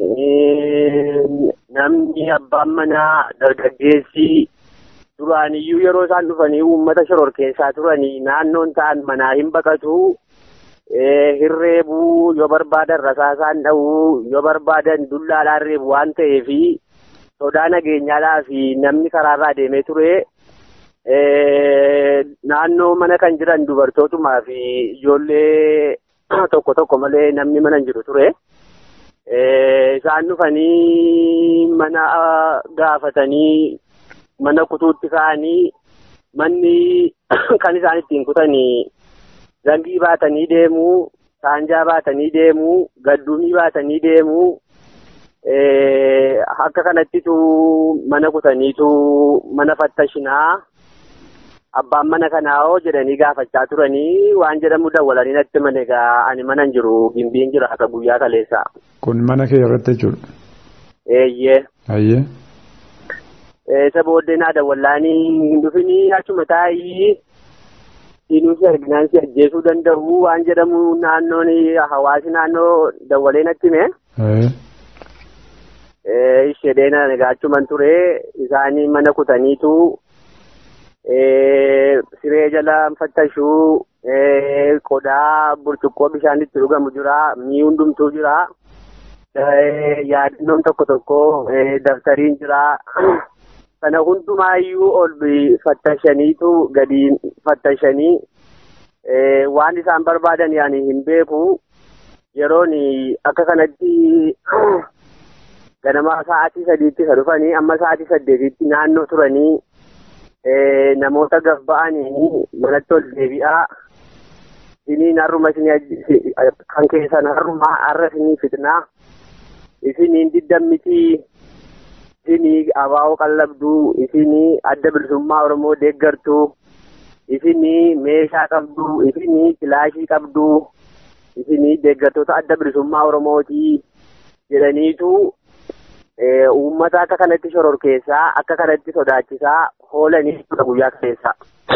namni abbaan manaa dargaggeessi duraaniyyuu yeroo isaan dhufanii uummata shororkeessaa turanii naannoon ta'an manaa hin baqatu hirreebuu yoo barbaadan rasaasaan dha'uu yoo barbaadan dullaadhaan reebu waan ta'eef sodaa nageenyaadhaa fi namni karaarraa deemee ture naannoo mana kan jiran dubartootumaa fi ijoollee tokko tokko malee namni mana hin jiru ture. Isaan dhufanii mana gaafatanii mana kutuutti ka'anii manni kan isaan ittiin kutanii zangii baatanii deemuu, saanjaa baatanii deemuu, gadduumii baatanii deemuu. Akka kanattitu mana kutaniitu mana fattashinaa. abbaan mana kanaa hoo jedhanii gaafachaa turanii waan jedhamu dawwalanii natti mane egaa ani mana hin jiru gimbiin jira akka guyyaa kaleessa. Kun mana kee irratti jechuudha. Eeyyee. Ayyee. Isa booddee naa dawwallaanii hin dhufinii achuma taa'ii siinuusi arginaan si ajjeesuu danda'u waan jedhamu naannoon hawaasi naannoo dawwalee natti hime. Ishee na egaa achuman ture isaanii mana kutaniitu siree jala fattashuu qodaa burcuqqoo bishaan itti dhugamu jira mii hundumtuu jira yaadannoon tokko tokko daftariin jira kana hundumaayyuu ol fattashaniitu gadi fattashanii waan isaan barbaadan yaani hin beeku yeroon akka kanatti ganama sa'aatii sadiitti isa dhufanii amma sa'aatii saddeetitti naannoo turanii namoota gaf ba'anii manatti ol deebi'aa isiniin harruma isinii kan keessan harruma har'a isinii fitnaa isiniin diddammitii isinii abaa'oo qallabduu isinii adda bilisummaa oromoo deeggartuu isinii meeshaa qabduu isinii kilaashii qabduu isinii deeggartoota adda bilisummaa oromootii jedhaniitu uummata akka kanatti shororkeessaa akka kanatti sodaachisaa oolanii guyyaa keessa.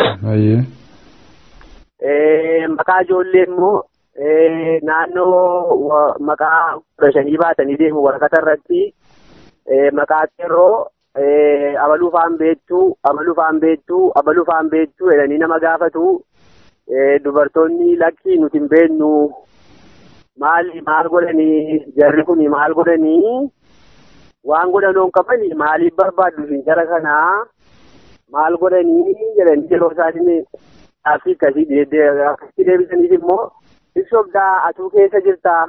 Maqaa ijoollee immoo naannoo maqaa kudha shanii baatanii deemu waraqata irratti maqaa qeerroo abaluu faan beektuu abaluu faan beektuu abaluu faan beektuu jedhanii nama gaafatu dubartoonni lakkii nuti hin beeknu maali maal godhanii jarri kun maal godhanii waan godhanoon qabani maaliif barbaaddu isin jara kanaa maal godhanii jedhanii yeroo isaatiin gaaffii akkasii akkasii deebisaniif immoo ibsobdaa atuu keessa jirtaa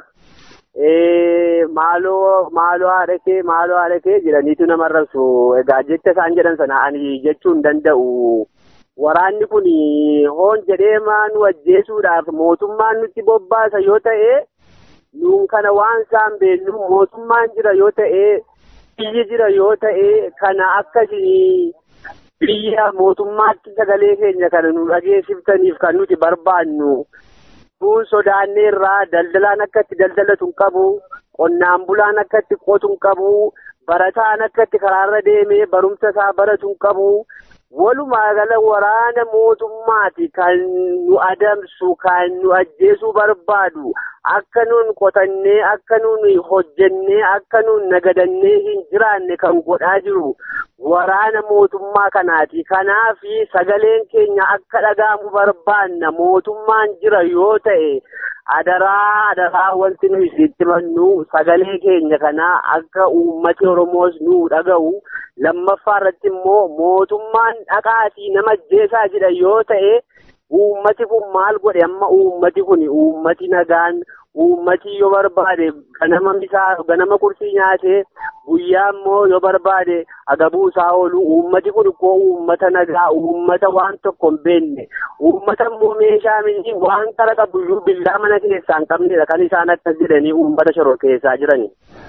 maaloo maaloo haadha kee maaloo haadha kee jedhaniitu nama rabsu egaa jecha isaan jedhan sana ani jechuu hin danda'u. Waraanni kun hoon jedhee nu ajjeesuudhaaf mootummaan nutti bobbaasa yoo ta'e nuun kana waan isaan beeknu mootummaan jira yoo ta'e biyyi jira yoo ta'e kana akkasii biyya mootummaatti sagalee keenya kana nu dhageessiftaniif kan nuti barbaannu. Kun sodaannee irraa daldalaan akka itti daldalatu hin qabu, qonnaan bulaan akka itti qotu hin qabu, barataan akka itti karaarra deemee barumsa isaa baratu hin qabu. Walumaa gala waraana mootummaati kan nu adamsu kan nu ajjeesuu barbaadu akka nuun qotannee akka nuun hojjennee akka nuun nagadannee hin jiraanne kan godhaa jiru waraana mootummaa kanaati. Kanaaf sagaleen keenya akka dhaga'amu barbaanna mootummaan jira yoo ta'e adaraa adaraa wanti nu isitti mannu sagalee keenya kana akka uummati Oromoos nu dhaga'u. lammaffaa irratti immoo mootummaan dhaqaatii nama ajjeesaa jira yoo ta'e uummati kun maal godhe amma uummati kun uummati nagaan uummati yoo barbaade ganama misaa ganama qursii nyaatee guyyaa immoo yoo barbaade agabuu isaa oolu uummati kun koo uummata nagaa uummata waan tokko hin beekne uummata immoo meeshaa miti waan kara qabuyyuu billaa mana keessaa hin qabnedha kan isaan akkas jedhanii uummata shororkeessaa jirani.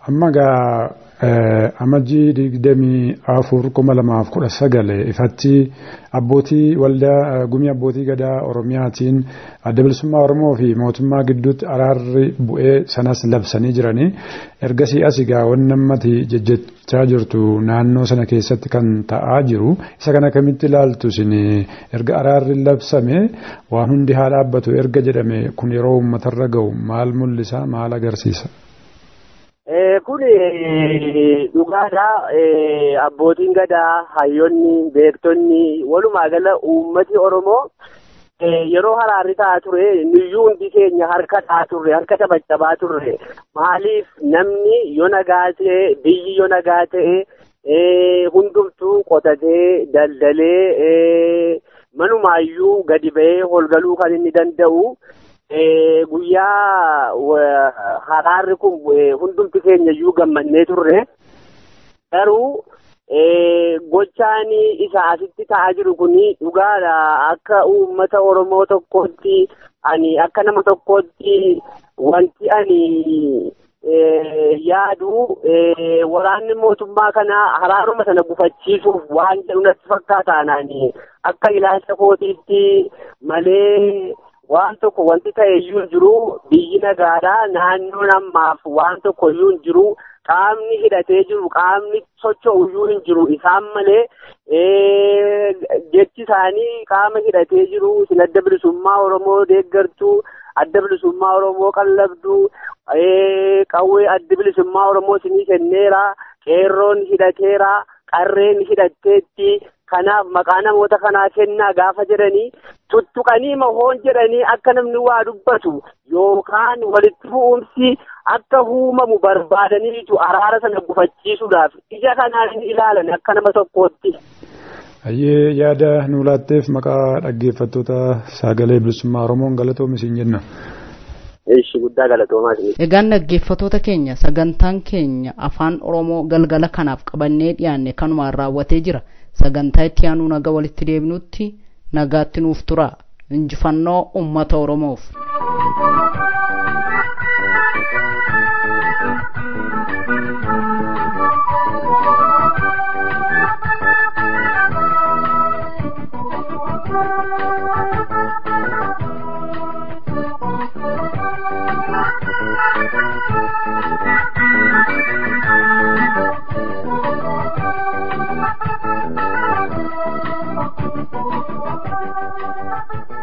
amma gaa amajjii digdamii afur kuma lamaaf kudha sagale ifatti abbootii waldaa gumii abbootii gadaa oromiyaatiin adda bilisummaa oromoo fi mootummaa gidduutti araarri bu'ee sanas labsanii jiranii ergasii as egaa wanni ammati jejjechaa jirtu naannoo sana keessatti kan ta'aa jiru isa kana kamitti ilaaltu isin erga araarri labsame waan hundi haa dhaabbatu erga jedhame kun yeroo uummatarra ga'u maal mul'isa maal agarsiisa. kun dhugaadha abbootiin gadaa hayyoonni beektonni walumaa gala uummati oromoo yeroo haraarri ta'aa ture nuyyuu hundi keenya harka ta'aa turre harka cabacabaa turre maaliif namni yoo nagaa ta'e biyyi yoo nagaa ta'e hundumtuu qotatee daldalee manumaayyuu gadi ba'ee holgaluu kan inni danda'u guyyaa haraarri kun hundumti keenya iyyuu gammannee turre garuu gochaan isa asitti ta'aa jiru kun dhugaadha akka uummata oromoo tokkootti ani akka nama tokkootti wanti ani yaadu waraanni mootummaa kana haraaruma sana gufachiisuuf waan jedhu natti fakkaata anaani akka ilaalcha kootiitti malee waan tokko wanti ta'e iyyuu hin jiru biyyi nagaadha naannoon ammaaf waan tokko iyyuu hin jiru qaamni hidhatee jiru qaamni socho'u iyyuu hin jiru isaan malee jechi isaanii qaama hidhatee jiru isin adda bilisummaa oromoo deeggartuu adda bilisummaa oromoo qallabduu qawwee adda bilisummaa oromoo isinii kenneera qeerroon hidhateera qarreen hidhatteetti kanaaf maqaa namoota kanaa kennaa gaafa jedhanii tuttuqanii mahoon jedhanii akka namni waa dubbatu yookaan walitti bu'umsi akka uumamu barbaadaniitu araara sana gufachiisuudhaaf ija kanaan ilaalan akka nama tokkootti. Ayyee yaada nu laatteef maqaa dhaggeeffattoota sagalee bilisummaa Oromoon galatoomi isin jenna. Ishi guddaa galatoomaa Egaan dhaggeeffattoota keenya sagantaan keenya afaan Oromoo galgala kanaaf qabannee dhiyaanne kanumaan raawwatee jira. Sagantaa itti aanuu naga walitti deebinutti nagaatti nuuf tura. Injifannoo uummata Oromoof. Thank you.